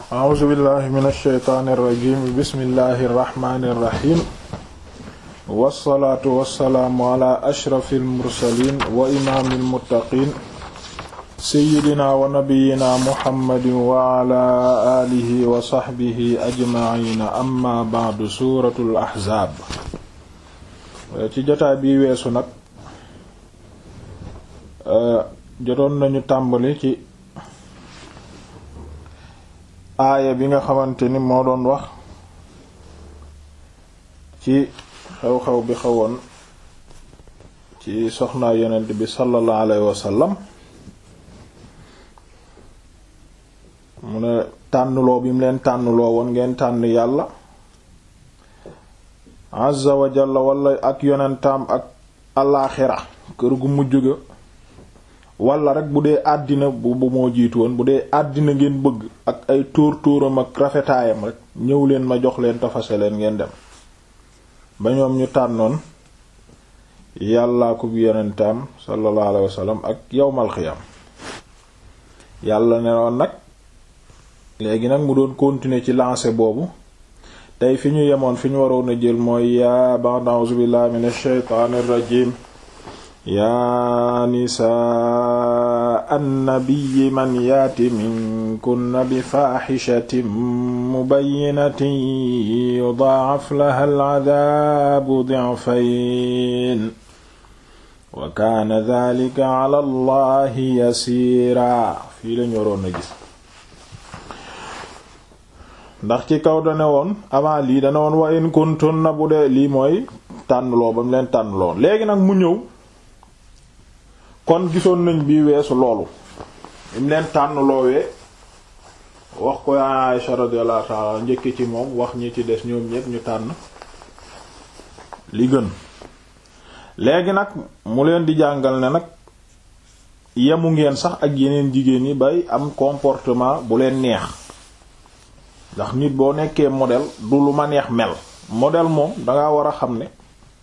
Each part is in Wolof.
a'uuzu billahi min alsheytaani irrajim bismillahi irrahmani irrahim wassalaatu wassalaamu ala ashrafi almursalin wa imaami almuttaqin seyidina wa nabiyina muhammadin wa ala alihi wa saxbihi ajmaina amma ba'du suuratul ahzaab ci jotaay bi weesu nag jotoon nañu tàmbali ci aaya bi nga xamante ni moo doon wax ci xew-xew bi xewoon ci soxnaa yonent bi sallallahu alayhi wasallam mu ne tànnloo bi mu leen tànnloo woon ngeen tànn yàlla azza wa jalla wala ak yonentam ak alaaxira kër gu mujj ga wala rek bu dee àddina bu bu moo jiitu woon bu dee àddina ngeen bëgg ak ay tóor tóoram ak rafetaayam rek ñëw leen ma jox leen tafase leen ngeen dem ba ñoom ñu tànnoon yàllaa ko yonentam sallallahu alayhi wasallam ak yawmal xiyam yàlla ne woon nag léegi nag mu doon continuer ci lancé boobu tey fi ñu yemoon fi ñu waroon a jël mooy yaa ba'd a'uuzu billahi minash shaytaanir rajiim yaa nisaa annabiyyi man yaati minkunna bi faaxishatin mubayyinatin yudaa'af laha al'adaabu di'fayn wa kaana dhaalika 'ala Allahi yasiira fii lañu waroon a gis ndax ci kaw dane woon avant lii dane woon wa in kuntunna bu dee lii mooy tànnloo ba mu leen tànnloo léegi nag mu ñëw kon gisoon nañ bii weesu loolu im leen tànn loowee wax ko Aisha radiyallahu ta'ala njëkk ci moom wax ñi ci des ñoom ñépp ñu tànn li gën léegi nag mu leen di jàngal ne nag yemu ngeen sax ak yeneen jigéen yi bay am comportement bu leen neex ndax nit boo nekkee modèle du lu ma neex mel modèle moom danga war a xam ne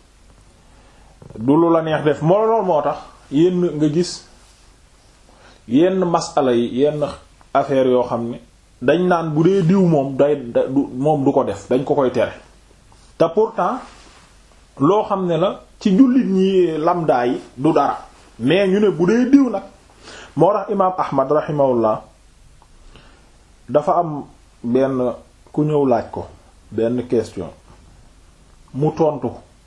du lu la neex def moo lool moo tax yenn nga gis yenn masala yi yenn affaire yoo xam ne dañ naan bu dee diw moom day du moom du ko def dañ ko koy tere te pourtant loo xam ne la ci jullit ñi lamdaa yi du dara mais ñu ne bu dee diw nag moo tax imaam Ahmad rahimahullah dafa am benn ku ñëw laaj ko benn question mu tontu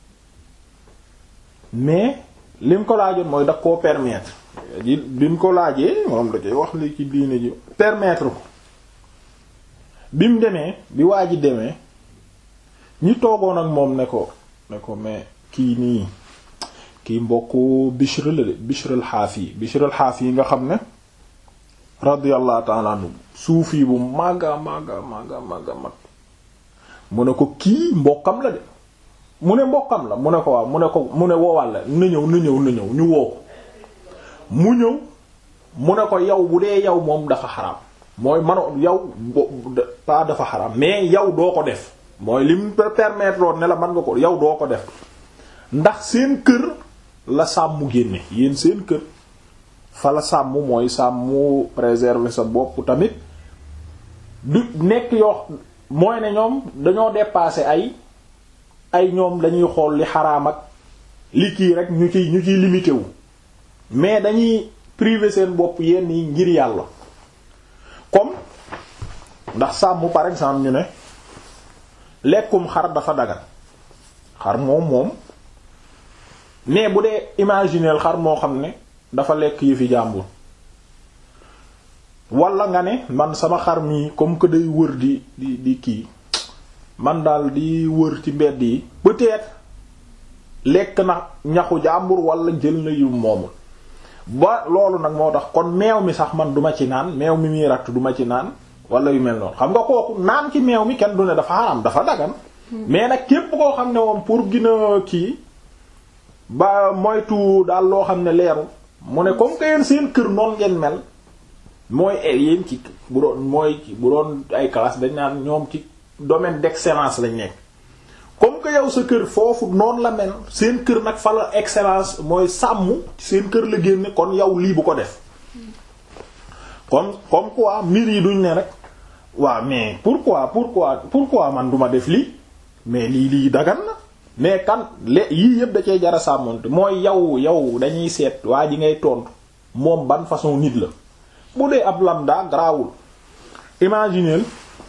mais lim ko laajoon mooy da koo permettre di bi mu ko laajee moom da koy wax li ci diine ji permettre ko bi mu demee bi waa ji demee ñi toogoon ak moom ne ko ne ko mais kii nii kii mbokku Bishr la de Bishr al-Hafi Bishr al-Hafi nga xam ne radiyallahu ta'ala anhu suufi bu màgga màgga màgga màgga mag mu ne ko kii mbokkam la de mu ne mbokkam la mu ne ko waaw mu ne ko mu ne woowal la na ñëw na ñëw na ñëw ñu woo ko mu ñëw mu ne ko yow bu dee yow moom dafa xaraam mooy mano yow pas dafa xaraam mais yow doo ko def mooy lim permettre woon ne la mën nga ko yow doo ko def ndax seen kër la sàmm génne yéen seen kër fa la sàmm mooy sàmm préserver sa bopp tamit du nekk yoo mooy ne ñoom dañoo dépasser ay ay ñoom dañuy xool li xaraam ak li kii rek ñu ciy ñu ciy limité wu mais dañuy priver seen bopp yenn yi ngir yàlla comme ndax sàmm par exemple ñu ne lekkum xar dafa dagan xar moom moom mais bu dee imagineel xar moo xam ne dafa lekk yi fi jàmbur wala nga ne man sama xar mi comme que day wër di di di kii man daal di wër ci mbedd yi peut-être lekk na ñaxu jàmbur wala jël na yu moomul ba loolu nag moo tax kon meew mi sax man duma ci naan meew mi muy ratt duma ci naan wala yu mel noonu xam nga kooku naan ci meew mi kenn du ne dafa xaram dafa dagan mais nag képp koo xam ne moom pour gina kii ba moytu daal loo xam ne leeru mu ne comme que yéen seen kër noonu ngeen mel mooy yéen ci bu doon mooy bu doon ay classe dañ naan ñoom ci domaine d'excellence lañ nekk comme que yow sa kër foofu noonu la mel seen kër nag fa la excellence mooy sàmm seen kër la génne kon yow lii bu ko def kon comme quoi mbir yi duñ ne rek waaw mais pourquoi pourquoi pourquoi man duma def lii mais lii lii dagan na mais kan le yii yëpp da cee jara sàmmonte mooy yow yow dañuy seet waa ji ngay tontu moom ban façon nit la bu dee ab lambda garaawul imagineel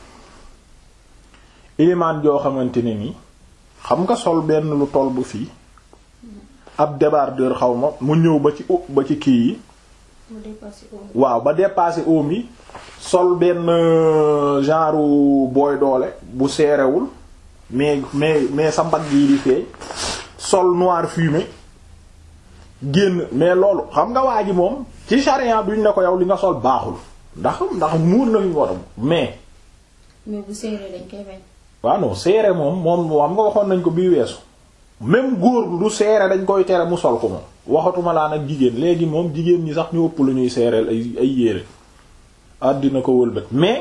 ilimaan joo xamante ne ni xam nga sol benn lu toll bu fii ab débardeur xaw ma mu ñëw ba ci ba ci kii yi waaw ba dépassé oom yi sol benn genre booy doole bu seerewul mais mais mais sa mbagg yi di feeñ sol noir fumé génn mais loolu xam nga waa ji moom ci charia duñ ne ko yow li nga sol baaxul ndax ndax muur na fi war mais. mais bu seeree dañ koy bañ. waaw non seere moom moom xam nga waxoon nañ ko bii weesu même góor lu seere dañ koy tere mu sol ko moom waxatuma laa nag jigéen léegi moom jigéen ñi sax ñu ëpp lu ñuy seereel ay ay yére àddina ko wëlbët mais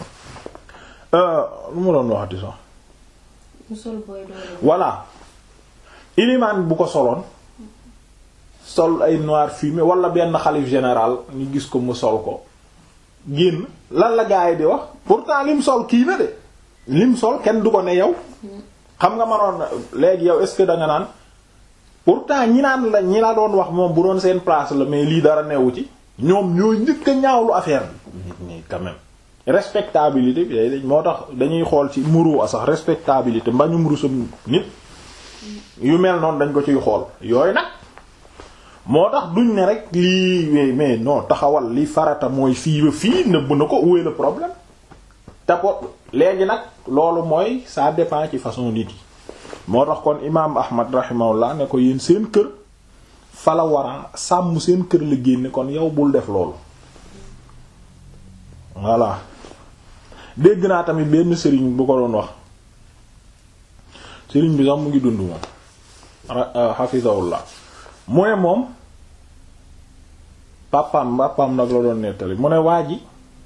lu ma doon waxati sax. mu sol booy doole. voilà ilimaan bu ko soloon sol ay noir fumé wala benn xalif général ñu gis ko mu sol ko génn lan la gaa yi di wax pourtant lim sol kii na de lim sol kenn du ko ne yow xam nga manoon léegi yow est-ce que da nga naan pourtant ñi naan la ñi la doon wax moom bu doon seen place la mais lii dara newu ci ñoom ñoo njëkk a ñaawlu affaire bi mais quand même respectabilité bi day moo tax dañuy xool ci muru a sax respectabilité mbañum rusum nit yu mel noonu dañ ko ciy xool yooyu nag moo tax duñ ne rek lii mais non taxawal li farata mooy fii ba fii nëbb na ko où est le problème te ko léegi nag loolu mooy ça dépend ci façon nit yi moo tax kon imaam Ahmad rahimahullah ne ko yéen seen kër fala wara sàmm seen kër la génne kon yow bul def loolu voilà dégg naa tamit benn sëriñ bu ko doon wax sëriñ bi sax mu ngi dund moom hafizahullah mu ne moom pàppam pàppam nag la doon nettali mu ne waa ji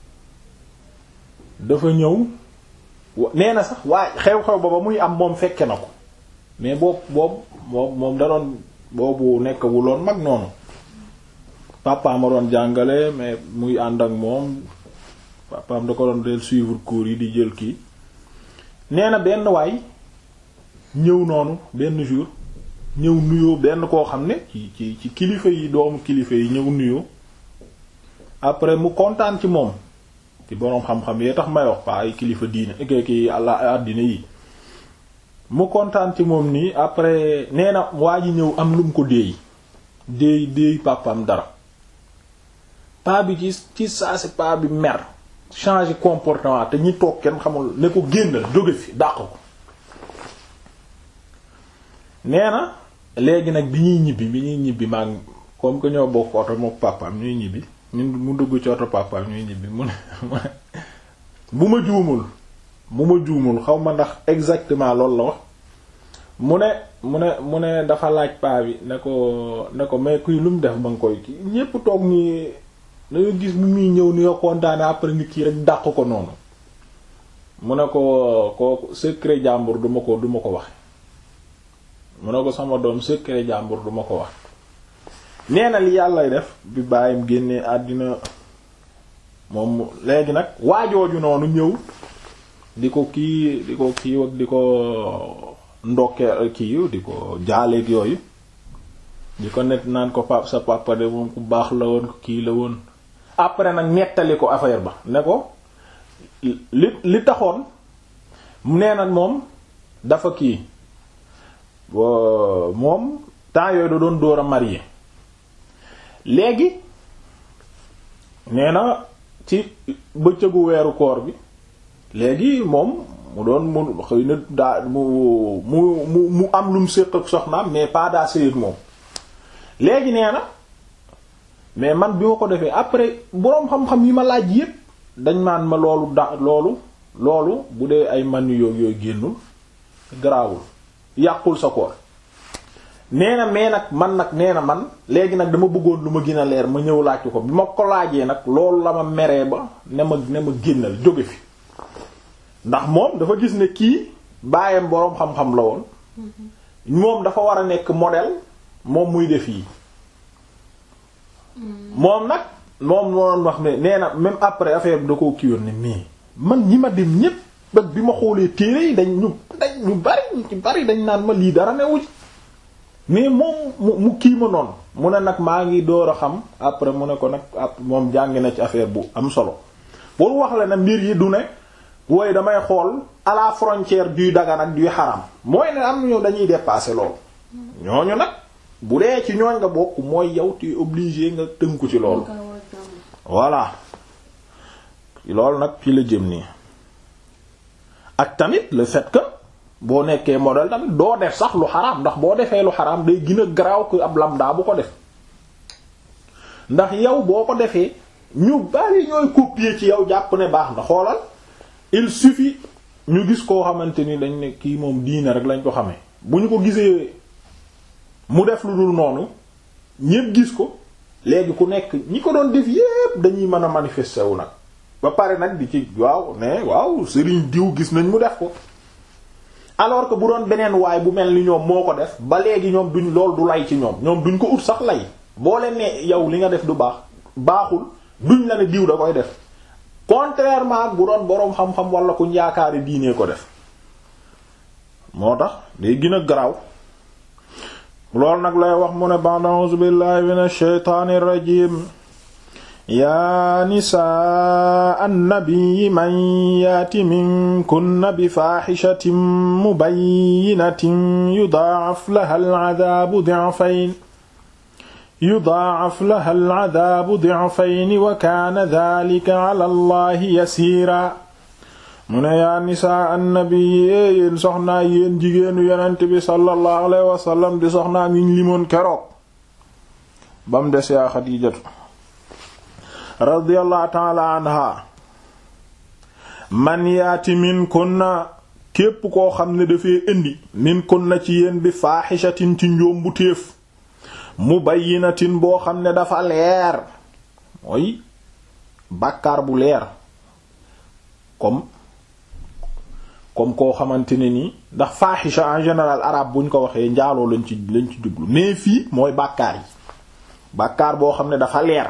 dafa ñëw nee na sax waa xew-xew ba ba muy am moom fekke na ko mais boobu boobu moom moom da doon boobu nekk wuloon mag noonu pàppam a doon jàngale mais muy ànd ak moom pàppam da ko doon del suivre cours yi di jël kii nee na benn waay ñëw noonu benn jour ñëw nuyoo benn koo xam ne ci ci ci kilifa yi doomu kilifa yi ñëw nuyoo après mu kontaan ci moom ci boroom xam-xam yee tax may wax pa ay kilifa diine ki àlla àddina yi mu kontaan ci moom nii après nee na waa ji ñëw am lu mu ko déey déey déey papam dara pa bi ci ci saa si pa bi mer changer comportement te ñi toog kenn xamul ne ko génnal jóge fi dàq ko nee na léegi nag bi ñuy ñibbi bi ñuy ñibbi maag comme que ñoo bokk oto mook papaam ñuy ñibbi ñun mu dugg ci oto papaam ñuy ñibbi mu ne bu ma juumul bu ma juumul xaw ma ndax exactement loolu la wax mu ne mu ne mu ne dafa laaj paa bi ne ko ne ko mais kuy lu mu def ba nga koy kii ñépp toog nii danga gis mu muy ñëw ni nga kontaane après nit kii rek dàq ko noonu mu ne ko ko secret jàmbur duma ko duma ko wax mu ne ko sama doom secret jàmbur duma ko wax nee na li yàllay def bi bàyyim génnee àddina moom léegi nag waajooju noonu ñëw di ko kii di ko kii ak di ko ndokkee kii di ko jaaleeg yooyu di ko net naan ko pap sa papa de moom ku baax la woon ko kii la woon après nag nettali ko affaire ba ne ko li li taxoon nee na moom dafa kii moom temps yooyu da doon door a marié léegi nee na ci bëccëgu weeru koor bi léegi moom mu doon mu xëy na daa mu mu mu mu am lu mu séq ak soxnaam mais pas daa séy ak moom léegi nee na mais man bi ma ko defee après boroom xam-xam yi ma laaj yépp dañ maan ma loolu da loolu loolu bu dee ay man yooyu yooyu génnul garaawul yàqul sa koor nee na mais nag man nag nee na man léegi nag dama bëggoon lu ma gën a leer ma ñëw laaj ko bi ma ko laajee nag loolu la ma meree ba ne ma ne ma génnal jóge fi ndax moom dafa gis ne kii baayam boroom xam-xam la woon moom dafa war a nekk modèle moom muy def yi moom nag moom moo doon wax ne nee na même après affaire bi da koo kiiwoon ne mais man ñi ma dem ñépp ba bi ma xoolee téere yi dañ ñu dañ ñu bari ñu ci bari dañ naan ma lii dara newu ci mais moom mu mu kii ma noonu mu ne nag maa ngi door a xam après mu ne ko nag ap moom jàngi na ci affaire bu am solo pour wax la ne mbir yi du ne wooy damay xool à la frontière duy dagan ak duy xaram mooy ne am ñu dañuy dépasser loolu ñooñu nag bu dee ci ñooñ nga bokk mooy yow tu es obligé nga tënku ci loolu voilà loolu nag ci la jëm nii ak tamit le fait que boo nekkee modèle tamit doo def sax lu xaraam ndax boo defee lu xaraam day gën a garaaw ko ab lambda bu ko def ndax yow boo ko defee ñu bari ñooy copier ci yow jàpp ne baax na xoolal il suffit ñu gis koo xamante ni dañ ne kii moom diine rek lañ ko xamee bu ñu ko gisee mu def lu dul noonu ñépp gis ko léegi ku nekk ñi ko doon def yépp dañuy mën a manifester wu nag ba pare nag di ci waaw ne waaw sëriñ diw gis nañ mu def ko alors que bu doon beneen waay bu mel ni ñoom moo ko def ba léegi ñoom duñ lool du lay ci ñoom ñoom duñ ko ut sax lay boo leen ne yow li nga def du baax baaxul duñ la ne diw da koy def contrairement ak bu doon boroom xam-xam wala ku yaakaari diinee ko def moo tax day gën a garaaw loolu nag lay wax mu ne ba'da a'uuzu billahi minash shaytaanir rajiim yaa nisaa annabiyi man yaati minkunna bi faaxishatin mubayyinatin yudaa'af laha al'adaabu di'fayn yudaa'af laha al'adaabu di'fayn wa kaana dhaalika 'ala allahi yasiira mu ne yaa nisaa annabiyi ee yéen soxnaa yéen jigéenu yonent bi sallallahu alayhi wa sallam di soxnaa yiñ limoon keroog bam des yaa Xadiijatu radiyallahu taala anha man yaati min kunna képp koo xam ne dafay indi min kunna ci yéen bi faaxishatin ci njoom bu téef mubayyinatin boo xam ne dafa leer mooy bàkkaar bu leer comme comme koo xamante ne nii ndax faaxisha en général arabe buñ ko waxee njaaloo lañ ci lañ ci jublu mais fii mooy bàkkaar yi bàkkaar boo xam ne dafa leer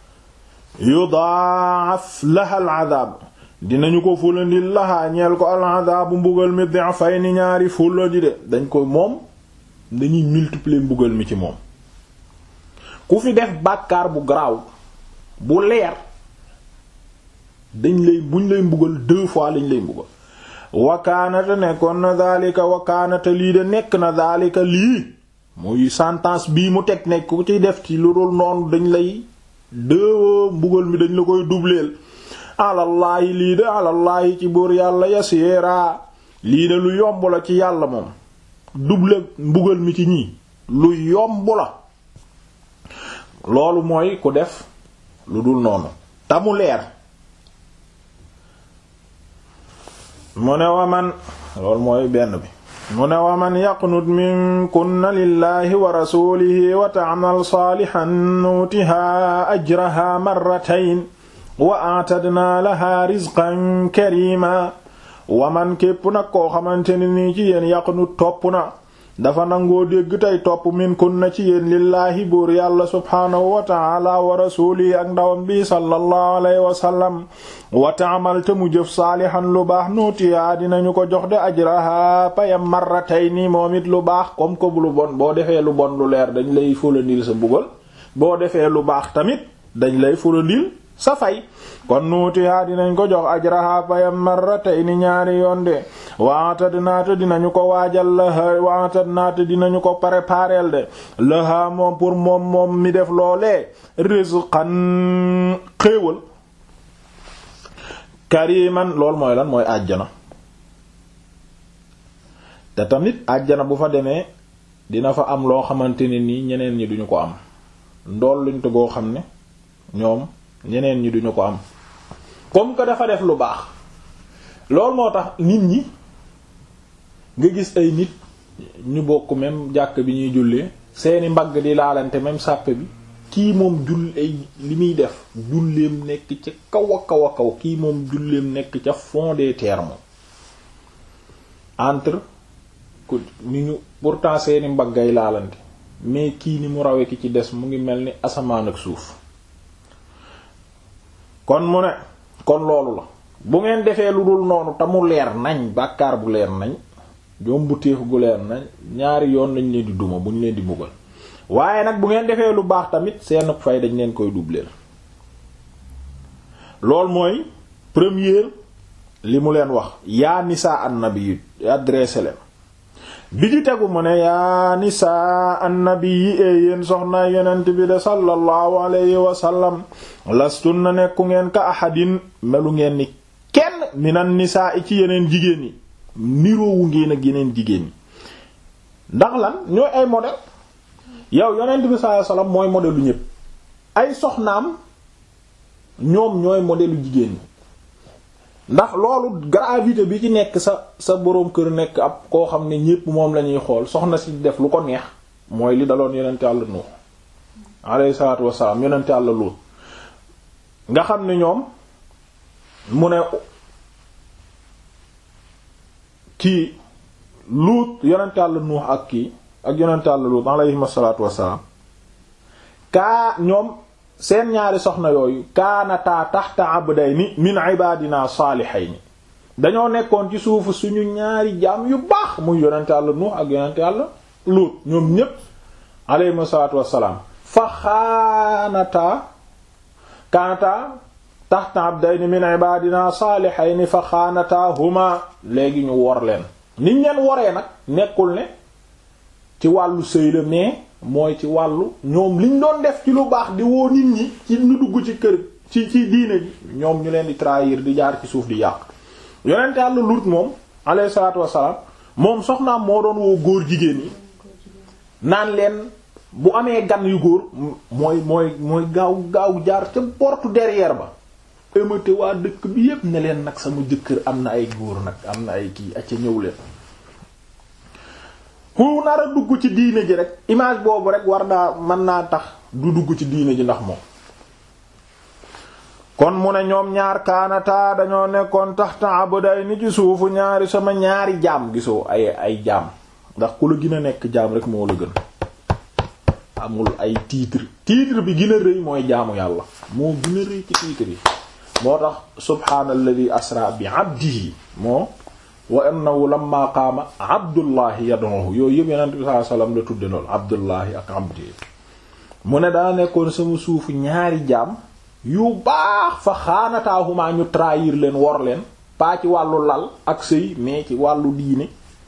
yudaaf laha al adab dinañu ko fulandil lahaa ñeel ko al adabu mbugal mi di'fayni ñaari fulla ji de dañ ko moom dañuy multiplier mbugal mi ci moom ku fi def bàkkaar bu garaaw bu leer dañ lay buñ lay mbugal deux fois lañ lay mbugal wakaanata nekkoon na daalika wakaanata lii de nekk na daalika lii muy sentence bii mu teg nekk ku ci def ci lu dul noonu dañ lay deux mbugal mi dañ la koy dubleel alallaahi lii de alallaahi ci buur yàlla yasiira lii de lu yomb la ci yàlla moom double mbugal mi ci ñii lu yomb la loolu mooy ku def lu dul noonu tamu leer mu ne waman loolu mooy benn bi mu ne waman yaqnut minkunna lillahi wa rasulihi wa ta'mal salihan nuutiha ajraha marratayn wa a'tadna laha rizqan karima waman képp nag koo xamante ne nii ci yéen yaqnut topp na dafa nangoo dégg tey topp minkunna ci yéen lillaahi buur yàlla subhaanahu wa ta'ala wa rasulihi ak ndawam bi sallallahu alayhi wa sallam wa ta'mal te mu jëf saalihan lu baax nuutiyaa dinañu ko jox de ajraha payam marratayni moom it lu baax comme que lu bon boo defee lu bon lu leer dañ lay fulandil sa bugal boo defee lu baax tamit dañ lay fulandil sa fay kon nuutiyaa dinañ ko jox ajraha payam marratayni ñaari yoon de waatad naata dinañu ko waajal laha waatad naata dinañu ko prépareel de laha moom pour moom moom mi def loolee rizqan xéewal kariman loolu mooy lan mooy àjjana te tamit àjjana bu fa demee dina fa am loo xamante ne nii ñeneen ñi duñu ko am ndool luñ te goo xam ne ñoom ñeneen ñi duñu ko am comme que dafa def lu baax loolu moo tax nit ñi nga gis ay nit ñu bokk même jàkk bi ñuy jullee seeni mbagg di laalante même sàppe bi kii moom jull ay li muy def julleem nekk ca kaw a kaw a kaw kii moom julleem nekk ca fond des terres moom entre ku ni ñu pourtant seeni mbaggay laalante mais kii ni mu rawe ki ci des mu ngi mel ni asamaan ak suuf kon mu ne kon loolu la bu ngeen defee lu dul noonu te mu leer nañ bàkkaar bu leer nañ joom bu téef gu leer nañ ñaari yoon lañ leen di duma bu ñu leen di mbugal waaye nag bu ngeen defee lu baax tamit seen fay dañ leen koy doubler loolu mooy première li mu leen wax yaa nisaa annabi adressé leen bi ci tegu mu ne yaa nisaa annabi yi ee yéen soxna yonent bi de sallallahu alayhi wa sallam lastun na nekku ngeen ka ahadin melu ngeen ni kenn minan nisaa i ci yeneen jigéen ñi niroowu ngeen ak yeneen jigéen ñi ndax lan ñooy ay modèle yow yonent bi sallallahu alayhi wa sallam mooy modèle lu ñépp ay soxnaam ñoom ñooy modèle lu jigéen ñi ndax loolu gravité bi ci nekk sa sa boroom kër nekk ab koo xam ne ñépp moom lañuy xool soxna si def lu ko neex mooy li daloon yonente Yàlla Nuux alayhi salaatu wassalaam yonente Yàlla Luut nga xam ne ñoom mu ne kii Luut yonente Yàlla Nuux ak kii ak yonente Yàlla Luut alayhi salaatu wassalaam kaa ñoom seen ñaari soxna yooyu kaanataa taxta abdayni min ibadina saalihayni dañoo nekkoon ci suufu suñu ñaari jaam yu baax muy yonente Yàlla Nuux ak yonente Yàlla Luut ñoom ñépp alayhim salaatu wassalaam fa xaanataa kaanataa taxta abdayni min ibadina saalihayni fa xaanataa huma léegi ñu wor leen niñ leen woree nag nekkul ne ci wàllu sëy la mais mooy ci wàllu ñoom liñ doon def ci lu baax di woo nit ñi ci ñu dugg ci kër ci ci diine ji ñoom ñu leen di trahir di jaar ci suuf di yàq yonent Yàlla Lut moom alayhi salaatu wassalaam moom soxnaam moo doon woo góor jigéen yi naan leen bu amee gan yu góor mooy mooy mooy gaaw gaaw jaar ca porte derrière ba émate waa dëkk bi yépp ne leen nag sama jëkkër am na ay góor nag am na ay kii acca ñëw leen ku nar a dugg ci diine ji rek image boobu rek war naa mën naa tax du dugg ci diine ji ndax moom kon mu ne ñoom ñaar kaanataa dañoo nekkoon taxta abday ni ci suufu ñaari sama ñaari jaam gisoo ay ay jaam ndax ku la gën a nekk jaam rek moo la gën amul ay titre titre bi gën a rëy mooy jaamu yàlla moo gën a rëy ci titre yi moo tax subhaanalladi asra bi abdihi moo wa annahu lamma qaama abdullahi yad'uhu yooyu yëpp yonent bi sallallahu alayhi wasallam la tudde lool abdullahi ak abdi mu ne daa nekkoon sama suufu ñaari jaam yu baax fa xaanataahumaa ñu trahir leen wor leen pas ci wàllu lal ak sëy mais ci wàllu diine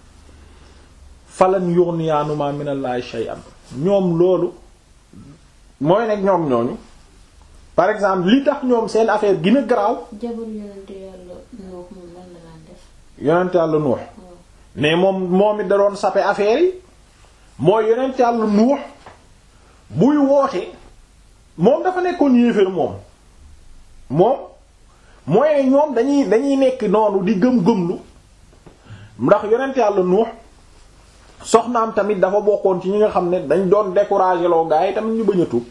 falan yughniyaanuma minallahi shay'an ñoom loolu mooy nekk ñoom ñooñu par exemple li tax ñoom seen affaire gën a garaaw jabar yonente yàlla Nuux moom lan la daan def yonent yàlla nuux mais moom moom it da doon sape affaire yi mooy yonent yàlla nuux buy woote moom dafa nekkoon yéeféer moom moom mooy ne ñoom dañuy dañuy nekk noonu di gëm-gëmlu ndax yonent yàlla nuux soxnaam tamit dafa bokkoon ci ñi nga xam ne dañ doon décourager loo gaa yi tamit ñu bañ a tuub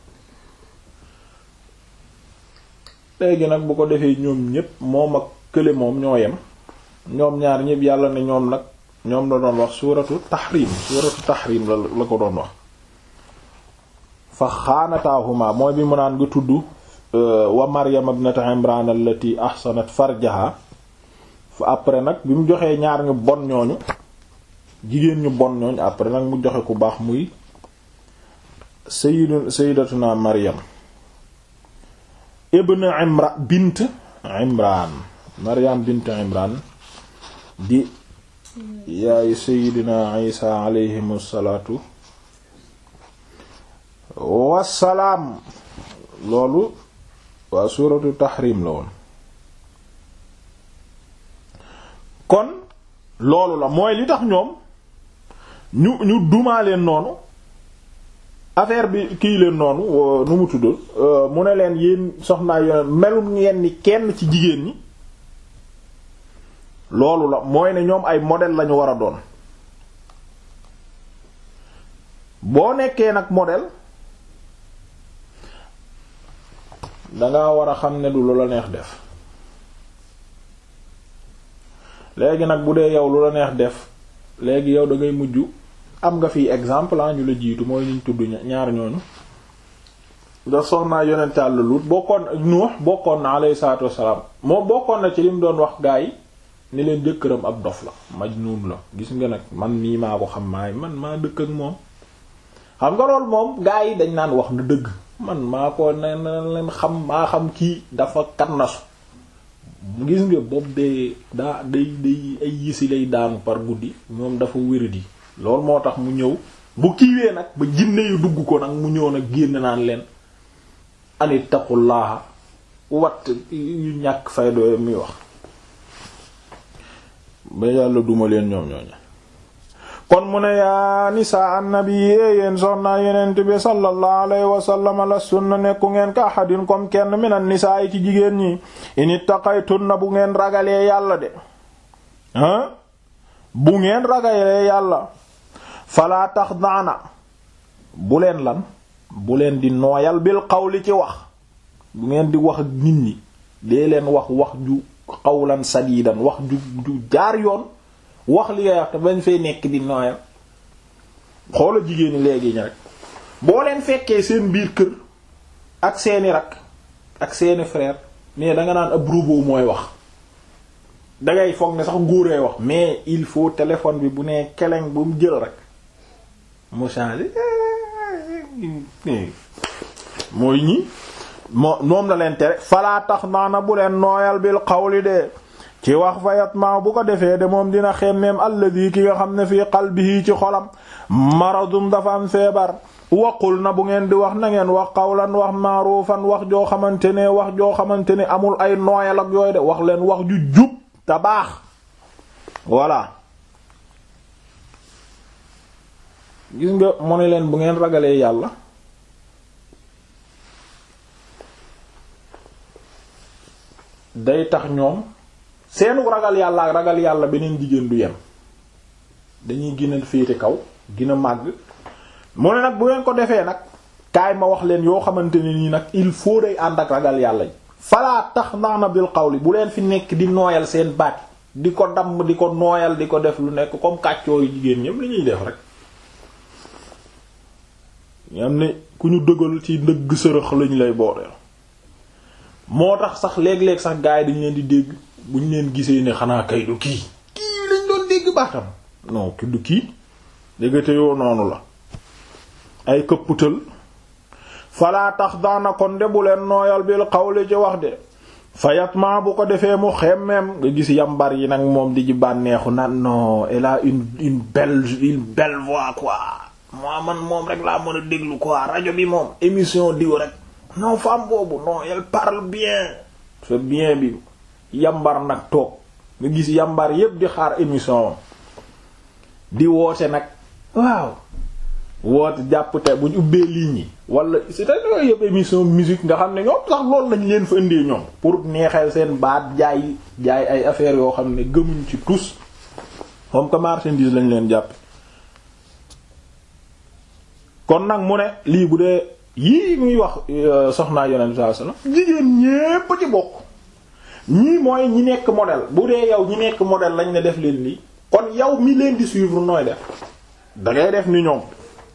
léegi nag bu ko defee ñoom ñépp moom ak kële moom ñoo yem ñoom ñaar ñépp yàlla ne ñoom nag ñoom la doon wax suuratu tahrim suuratu tahrim la la ko doon wax fa xaanataahuma mooy bi mu naan nga tudd wa maryam ibnata imran allati ahsanat farjaha fa après nag bi mu joxee ñaar ñu bon ñooñu jigéen ñu bon ñooñu après nag mu joxe ku baax muy sayyidu sayyidatuna maryam ibn imran bint imran maryam bint imran di yaay sayidina isa alayhim salaatu wassalaam loolu waa suuratu tahrim la woon kon loolu la mooy li tax ñoom ñu ñu dumaa leen noonu affaire bi kii leen noonu nu mu tudd mu ne leen yéen soxnaa yoon melum ngeen ni kenn ci jigéen ñi loolu la mooy ne ñoom ay modèle lañu war a doon boo nekkee nag modèle danga war a xam ne du lu la neex def léegi nag bu dee yow lu la neex def léegi yow da ngay mujj am nga fi exemple ah ñu la jiitu mooy ñu tudd ñaar ñooñu da soxnaa yonent Yàlla Lut bokkoon Nuux bokkoon na alayhi salaatu wassalaam moom bokkoon na ci li mu doon wax gaa yi ni leen jëkkëram ab dof la majnuun la gis nga nag man nii maa ko xam maay man maa dëkk ak moom xam nga loolu moom gaa yi dañ naan wax na dëgg man maa ko ne na leen xam maa xam kii dafa kannasu gis nga boobu de daa day day ay yisi lay daanu par guddi moom dafa wéradi loolu moo tax mu ñëw bu kiiwee nag ba jinne yu dugg ko nag mu ñëw nag génn naan leen anit taqullaaha wat yu ñàkk fay dooye muy wax ba yàlla duma leen ñoom ñooñu kon mu ne yaa nisaa annabi yee yéen soxnaa yenent bi sallallahu alayhi wa sallam lastunna nekku ngeen ka ahadin comme kenn minan nisaa yi ci jigéen ñi in ittaqaytunna bu ngeen ragalee yàlla de hein bu ngeen ragalee yàlla falaa taxdaana bu leen lan bu leen di nooyal bil qawli ci wax bu ngeen di wax ak nit ñi dee leen wax wax ju qawlan sadiidan wax ju ju jaar yoon wax li ngay wax te bañ fay nekk di nooyal xoola jigéen ñi léegi ñi rek boo leen fekkee seen biir kër ak seeni rak ak seeni frère mais danga naan ab robot mooy wax dangay foog ne sax góoree wax mais il faut téléphone bi bu nee keleng bu mu jël rek mu changer mooy ñi moo moom la leen tere falaa tax naana bu leen nooyal bil qawli de ci wax fayat ma bu ko defee de moom dina xemmeem alladi ki nga xam ne fii qalbihi ci xolam maradum dafa am feebar waqul na bu ngeen di wax na ngeen wax qawlan wax maarufan wax joo xamante ne wax joo xamante ne amul ay nooyal ak yooyu de wax leen wax ju jub te baax voilà gis nga mu ne leen bu ngeen ragalee yàlla day tax ñoom seenu ragal yàlla ak ragal yàlla beneen jigéen du yem dañuy gën a féete kaw gën a màgg mu ne nag bu ngeen ko defee nag kaay ma wax leen yoo xamante ne nii nag il faut day ànd ak ragal yàlla ji falaa tax naana bil qawli bu leen fi nekk di nooyal seen baat di ko damm di ko nooyal di ko def lu nekk comme kàccooyu jigéen ñëpp li ñuy def rek ñam ne ku ñu dëgal ci ndëgg sërëx lañ lay booleel moo tax sax léeg-léeg sax gaay dañ leen di dégg bu ñu leen gisee ne xanaa kay du kii kii lañ doon dégg baatam non ki du kii déggate yoo noonu la ay këpputal falaa tax daana kon de bu leen nooyal bil xawli ci wax de fayat ma bu ko defee mu xemmeem nga gis yambar yi nag moom di ci bànneexu nan non elle a une une belle une belle voix quoi moi man moom rek laa mën a déglu quoi rajo bi moom émission diw rek non femme boobu non elle parle bien c'est bien bi yambar nag toog nga gis yambar yépp di xaar émission di woote nag waaw woote jàpp te bu ñu ubbee ligne yi wala c'est-à-dire yooyu yépp émission musique nga xam ne ñoom sax loolu lañ leen fa indee ñoom pour neexal seen baat jaay jaay ay affaires yoo xam ne gëmuñ ci tous comme que marchandise lañ leen jàpp kon nag mu ne lii bu dee yii muy wax soxnaa yonent sallallahu alayhi wasallam jigéen ñépp ci bokk ñii mooy ñi nekk modèle bu dee yow ñi nekk modèle lañ ne def leen lii kon yow mi leen di suivre nooy def dangay def ni ñoom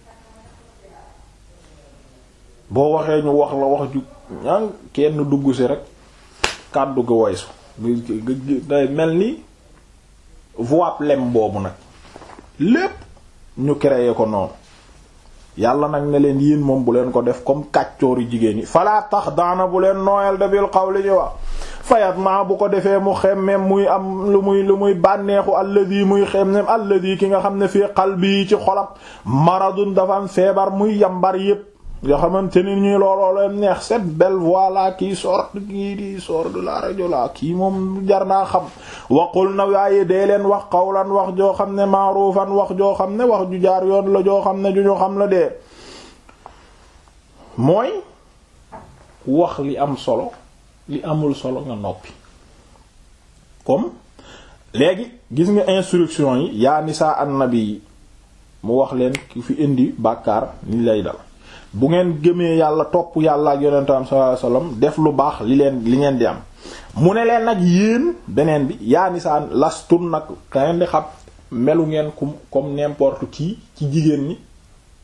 boo waxee ñu wax la wax ju ñaan kenn dugg si rek kàddu ga woysu day mel ni voix lem boobu nag lépp ñu créé ko noonu yàlla nag ne leen yéen moom bu leen ko def comme kàccooru jigéen yi falaa tax daana bu leen nooyal de bil qawli ci wax fayat ma bu ko defee mu xemmem muy am lu muy lu muy bànneexu alladi muy xemmem alladi ki nga xam ne fii qalbi ci xolam maradun dafa am feebar muy yambar yépp nga xamante ni ñuy looloo leen neex cette belle voix là qui sort kii di sort de la rajo la kii moom jar naa xam waqul na waaye dee leen wax qawlan wax joo xam ne maarufan wax joo xam ne wax ju jaar yoon la joo xam ne ju ñu xam la dee mooy wax li am solo li amul solo nga noppi comme léegi gis nga instruction yi yaa nisaa annabi yi mu wax leen ki fi indi bàkkaar ni lay dal bu ngeen gëmee yàlla topp yàlla ak yonentam sallallahu alayhi wasallam def lu baax li leen li ngeen di am mu ne leen nag yéen beneen bi yaa nisaa lastun nag ka ngeen di xam melu ngeen comme comme n'importe qui ci jigéen ñi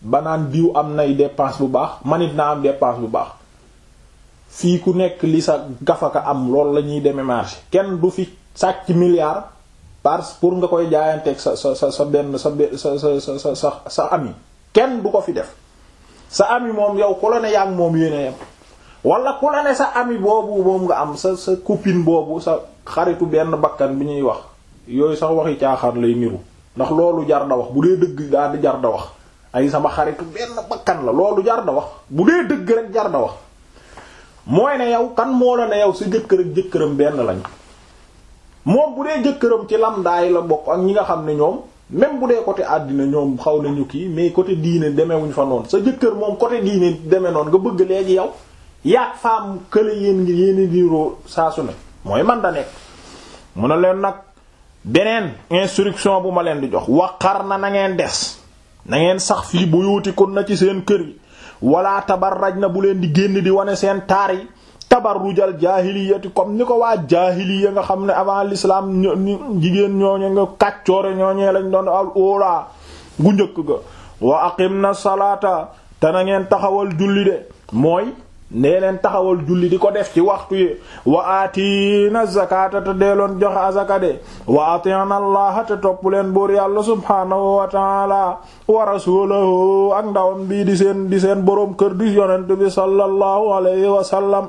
ba naan diw am nay dépense bu baax manit naa am dépense bu baax fii ku nekk li sa gafaka am loolu la ñuy demee marché kenn du fi sàcc milliard parce pour nga koy jaayanteeg sa sa sa sa benn sa sa sa sa sa sa ami kenn du ko fi def sa ami moom yow ku la ne yaa ngi moom yéene yam wala ku la ne sa ami boobu moom nga am sa sa copine boobu sa xaritu benn bakkan bi ñuy wax yooyu sax waxi caaxaan lay niru ndax loolu jar da wax bu dee dëgg daal di jar da wax ay sama xaritu benn bakkan la loolu jar da wax bu dee dëgg rek jar da wax mooy ne yow kan moo la ne yow sa jëkkër ak jëkkëram benn lañ moom bu dee jëkkëram ci lamdaay la bokk ak ñi nga xam ne ñoom même bu dee côté àddina ñoom xaw nañu kii mais côté diine demewuñ fa noonu sa jëkkër moom côté diine deme noonu nga bëgg léegi yow yaag femme kële yéen ngi yéeni diiroo saa su ne mooy man da nekk mu ne leen nag beneen instruction bu ma leen di jox waqar na na ngeen des na ngeen sax fii bu yuuti kon na ci seen kër yi wala tabarraj na bu leen di génn di wane seen taar yi tabarrujal jaahiliyati comme ni ko waa jaahiliya nga xam ne avant l'islam jigéen ñooñe nga kàccoore ñooñee lañ doon al ola gu njëkk ga wa aqim na salaata te na ngeen taxawal julli de mooy nee leen taxawal julli di ko def ci waxtu yi wa aatiina zakata te deeloon joxe azaka de wa atiina allaha te topp leen buur yàlla subhaanahu wa taala wa rasulahu ak ndawam bii di seen di seen boroom kër di yonent bi sallallahu alayhi wa sallam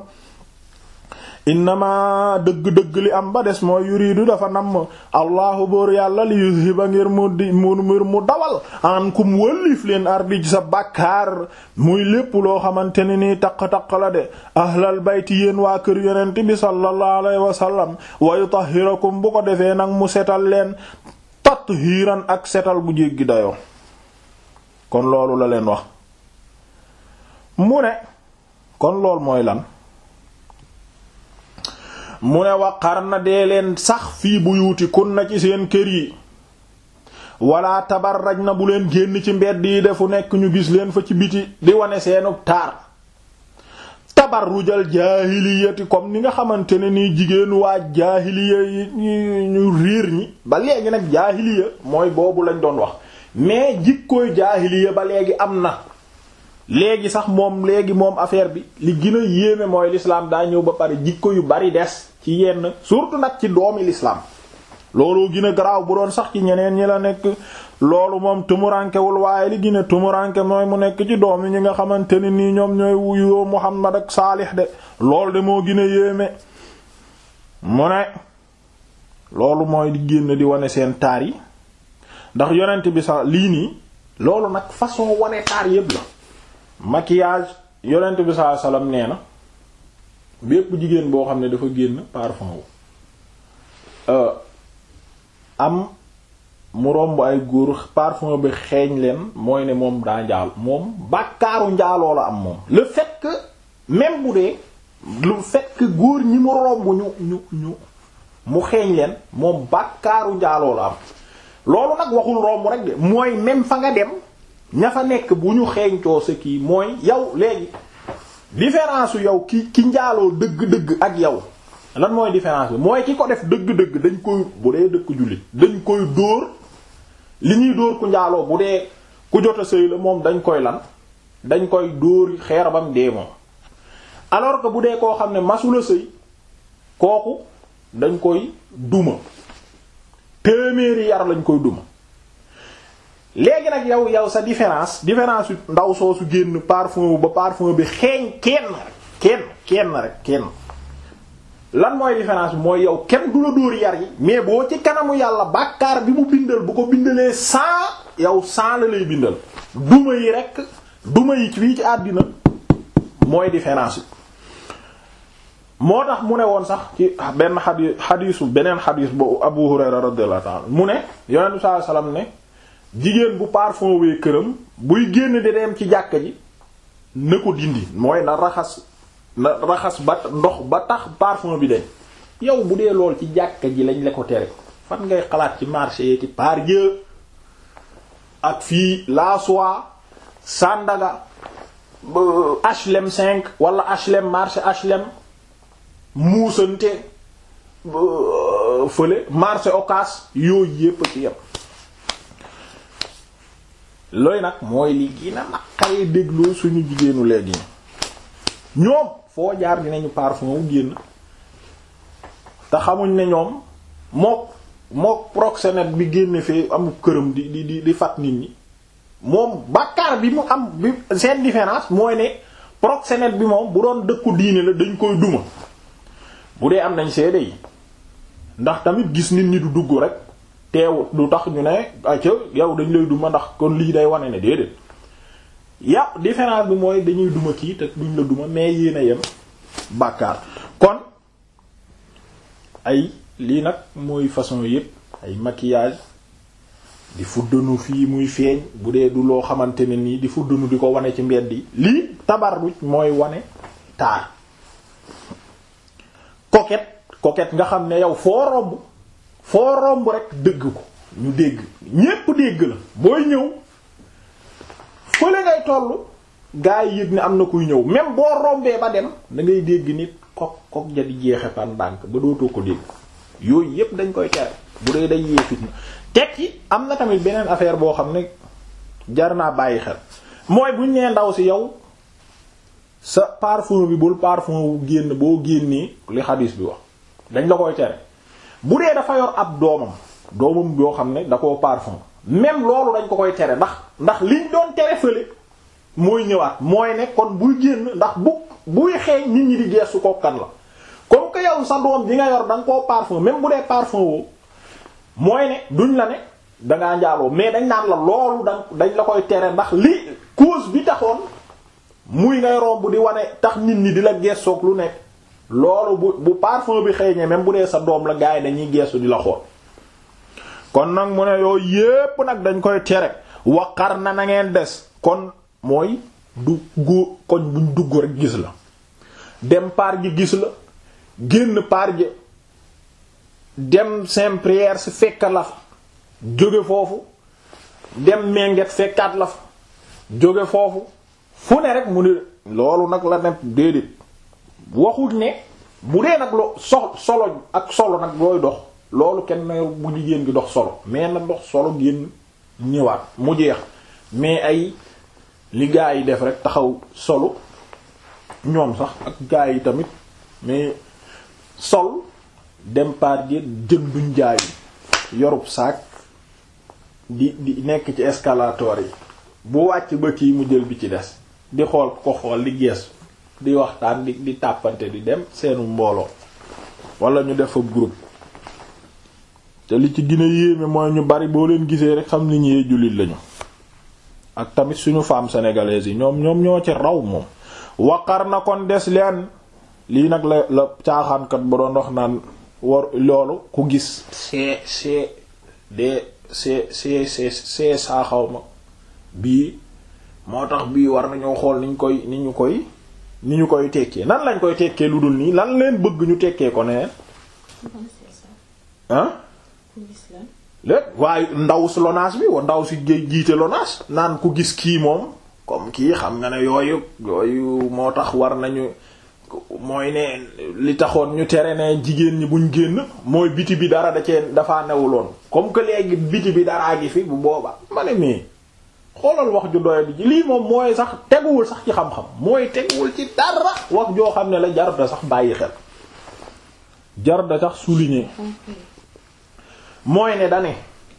innama dëgg-dëgg li am ba des mooy yuridu dafa namm allahu buur yàlla li yuzhiba ngir mu di mu ngir mu dawal an kum wëllif leen ardi ci sa bàkkaar muy lépp loo xamante ne nii taq-taq la de ahlal bayti yéen waa kër yonent bi sallallahu alayhi wa sallam wa yutahhirakum bu ko defee nag mu setal leen tathiiran ak setal bu jéggi dayoo kon loolu la leen wax mu ne kon loolu mooy lan mu ne waqar na dee leen sax fii buyuuti kun na ci seen kër yi wala tabarraj na bu leen génn ci mbedd yi defu nekk ñu gis leen fa ci biti di wane seenu taar tabarrujal jaahiliyati comme ni nga xamante ne nii jigéenu waa jaahiliya yi ñu riir ñi ba léegi nag jaahiliya mooy boobu lañ doon wax mais jikkooy jaahiliya ba léegi am na léegi sax moom léegi moom affaire bi li gën a yéeme mooy l'islam daa ñëw ba pare jikko yu bari des ci yenn surtout nag ci doomi l'islam looloo gën a garaaw bu doon sax ci ñeneen ñi la nekk loolu moom tumurankewul waaye li gën a tumuranke mooy mu nekk ci doomi ñi nga xamante ne nii ñoom ñooy wuyoo Muhammad ak Saalix de loolu de moo gën a yéeme mu ne loolu mooy di génn di wane seen taar yi ndax yonent bi sax lii nii loolu nag façon wane taar yépp la maquillage yonent bi sallallahu alayhi wasallam nee na bépp jigéen boo xam ne dafa génn parfum wu am mu romb ay góor parfum bi xeeñ leen mooy ne moom daa njaal moom bàkkaaru njaaloo la am moom le fait que même bu dee le fait que góor ñi mu romb ñu ñu ñu mu xeeñ leen moom bàkkaaru njaaloo la am loolu nag waxul romb rek de mooy même fa nga dem ña fa nekk bu ñu xeeñcoo sa kii mooy yow léegi différence yow ki ki njaaloo dëgg-dëgg ak yow lan mooy différence bi mooy ki ko def dëgg-dëgg dañ koy bu dee dëkk jullit dañ koy dóor li ñuy dóor ku njaaloo bu dee ku jot a sëy la moom dañ koy lan dañ koy dóor xeer bam dee moom alors que bu dee koo xam ne masula sëy kooku dañ koy duma téeméeri yar lañ koy duma léegi nag yow yow sa différence différence yu ndaw soosu génn parfum ba parfum bi xeeñ kenn rek kenn kenn rek kenn lan mooy différence bi mooy yow kenn du la dóor yar yi mais boo ci kanamu yàlla bàkkaar bi mu bindal bu ko bindalee cent yow cent la lay bindal duma yi rek duma yi fii ci àddina mooy différence bi moo tax mu ne woon sax ci benn xadi xadiisu beneen xadiis bu Abu Hurayra radiyallahu ta'ala mu ne yonent bi sallallahu alayhi wasallam ne jigéen bu parfum wee këram buy génn di dem ci jàkka ji na ko dindi mooy na raxas na raxas ba ndox ba tax parfum bi dañ yow bu dee lool ci jàkka ji lañ la ko tere fan ngay xalaat ci marché yi ci par Dieu ak fii la soie Sandaga HLM 5 wala HLM marché HLM muusante fële marché Ocass yooyu yépp ci yépp looy nag mooy li gina naqaree dégloo suñu jigéenu léegi ñoom foo jaar dinañu parfum wu génn te xamuñ ne ñoom mook mook proxénète bi génne fee amul këram di di di di fat nit ñi moom bàkkaar bi mu am bi seen différence mooy ne proxénète bi moom bu doon dëkku diine la dañ koy duma bu dee am nañ seede yi ndax tamit gis nit ñi du dugg rek teew du tax ñu ne acca yow dañ lay duma ndax kon lii day wane ne déedéet ya différence bi mooy dañuy duma kii te duñ la duma mais yéen a yem bàkkaar kon ay lii nag mooy façon yépp ay maquillage di fuddanu fii muy feeñ bu dee du loo xamante ne nii di fuddanu di ko wane ci mbedd yi lii tabarruj mooy wane taar coquette coquette nga xam ne yow foo romb foo romb rek dëgg ko ñu dégg ñépp dégg la booy ñëw fële ngay tollu gaa yi yëg ne am na kuy ñëw même boo rombee ba dem da ngay dégg nit kok kok ja di jeexe par ndànk ba dootoo ko dégg yooyu yépp dañ koy tere bu dee day yee fitna teg ci am na tamit beneen affaire boo xam ne jar naa bàyyi xel mooy buñ nee ndaw si yow sa parfum bi bul parfum wu génn boo génnee li xadis bi wax dañ la koy tere bu dee dafa yor ab doomam doomam yoo xam ne da koo parfum même loolu dañ ko koy tere ndax ndax liñ doon tere fële mooy ñëwaat mooy ne kon buy génn ndax bu buy xeeñ nit ñi di geesu ko kan la comme que yow sa doom bi nga yor da nga koo parfum même bu dee parfum woo mooy ne duñ la ne dangaa njaaloo mais dañ naan la loolu da dañ la koy tere ndax li cause bi taxoon muy ngay romb di wane tax nit ñi di la geesoog lu nekk loolu bu bu parfum bi xeeñee même bu dee sa doom la gars yi dañuy geesu di la xool kon nag mu ne yooyu yépp nag dañ koy tere waqar na na ngeen des kon mooy du góo koñ buñ dugg rek gis la dem par gi gis la génn par gi dem Saint-Prière si fekk la fa jóge foofu dem menget fekkaat la fa jóge foofu fu ne rek mu ne loolu nag la ne déedéet waxuñ ne bu dee nag lo so solo ak solo nag looy dox loolu kenn na bu jigéen gi dox solo mais na dox solo génn ñëwaat mu jeex mais ay li gaa yi def rek taxaw solo ñoom sax ak gaa yi tamit mais sol dem par gi jënduñ jaay yorub saak di di nekk ci escalator yi bu wàcc ba kii mu jël bi ci des di xool ko xool di gees di waxtaan di di tàppante di dem seenu mbooloo wala ñu def ab groupe te li ci gën a yéeme mooy ñu bari boo leen gisee rek xam ni ñee jullit lañu ak tamit suñu femme sénégalaise yi ñoom ñoom ñoo ci raw moom waqar na kon des leen lii nag la la caaxaankat ba doon wax naan war loolu ku gis see see de see see see see saaxaw ma bii moo tax bii war nañoo xool niñ koy ni ñu koy ni ñu koy tekkee nan lañ koy tekkee lu dul nii lan leen bëgg ñu tekkee ko neneen ah léegi waaye ndaw si lonaas bi wa ndaw si jiite lonaas naan ku gis kii moom comme kii xam nga ne yooyu yooyu moo tax war nañu mooy ne li taxoon ñu tere ne jigéen ñi buñ génn mooy biti bi dara da cee dafaa newuloon comme que léegi biti bi daraa gi fi bu booba ma ne mais xoolal wax ju doy bi lii moom mooy sax teguwul sax ci xam-xam mooy teguwul ci dara wax joo xam ne la jaruta sax bàyyi xel jaruta sax souligner mooy ne dane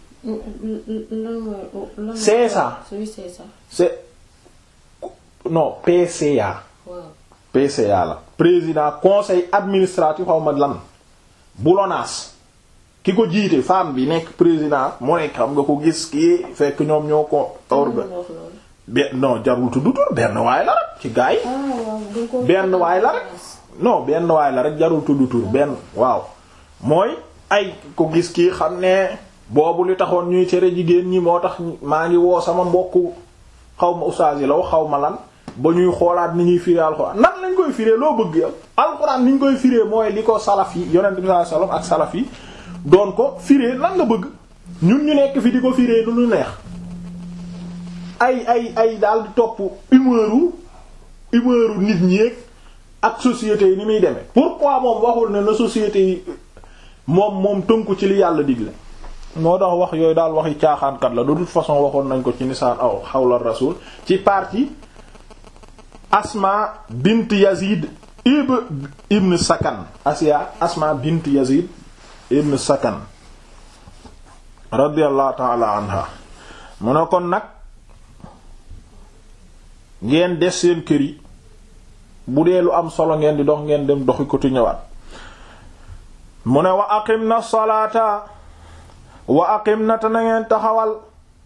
c'est ça c'est non PCA PCA la président conseil administratif xaw ma lan bu LONASE ki ko jiite femme bi nekk président mu nekk xam nga ko gis kii fekk ñoom ñoo ko orga benn non jarul tudd tur benn waay la rek ci gaay benn waay la rek non benn waay la rek jarul tudd tur benn waaw mooy ay ko gis kii xam ne boobu li taxoon ñuy tere jigéen ñi moo tax maa ngi woo sama mbokku xaw ma ustaas yi la wax xaw ma lan ba ñuy xoolaat ni ñuy firee alxuraan nan lañ koy firee loo bëgg yow alxuraan ni ñu koy firee mooy li ko salaf yi yonent bi sallallahu alayhi wasallam ak salaf yi doon ko firee lan nga bëgg ñun ñu nekk fi di ko firee lu ñu neex ay ay ay daal di topp humeuru humeuru nit ñi ak société yi ni muy demee pourquoi moom waxul ne na société yi moom moom tënku ci li yàlla digle moo tax wax yooyu daal waxi caaxaankat la de toute façon waxoon nañ ko ci nisaan aw xawla rasul ci partie asma bint yazid ib ibn sakan asiya asma bint yazid ibn sakan radiyallahu ta'ala anha mu ne kon nag ngeen des seen kër yi bu dee lu am solo ngeen di dox ngeen dem doxi ko ti ñëwaat mu ne wa aqim na salaata wa aqim na te na ngeen taxawal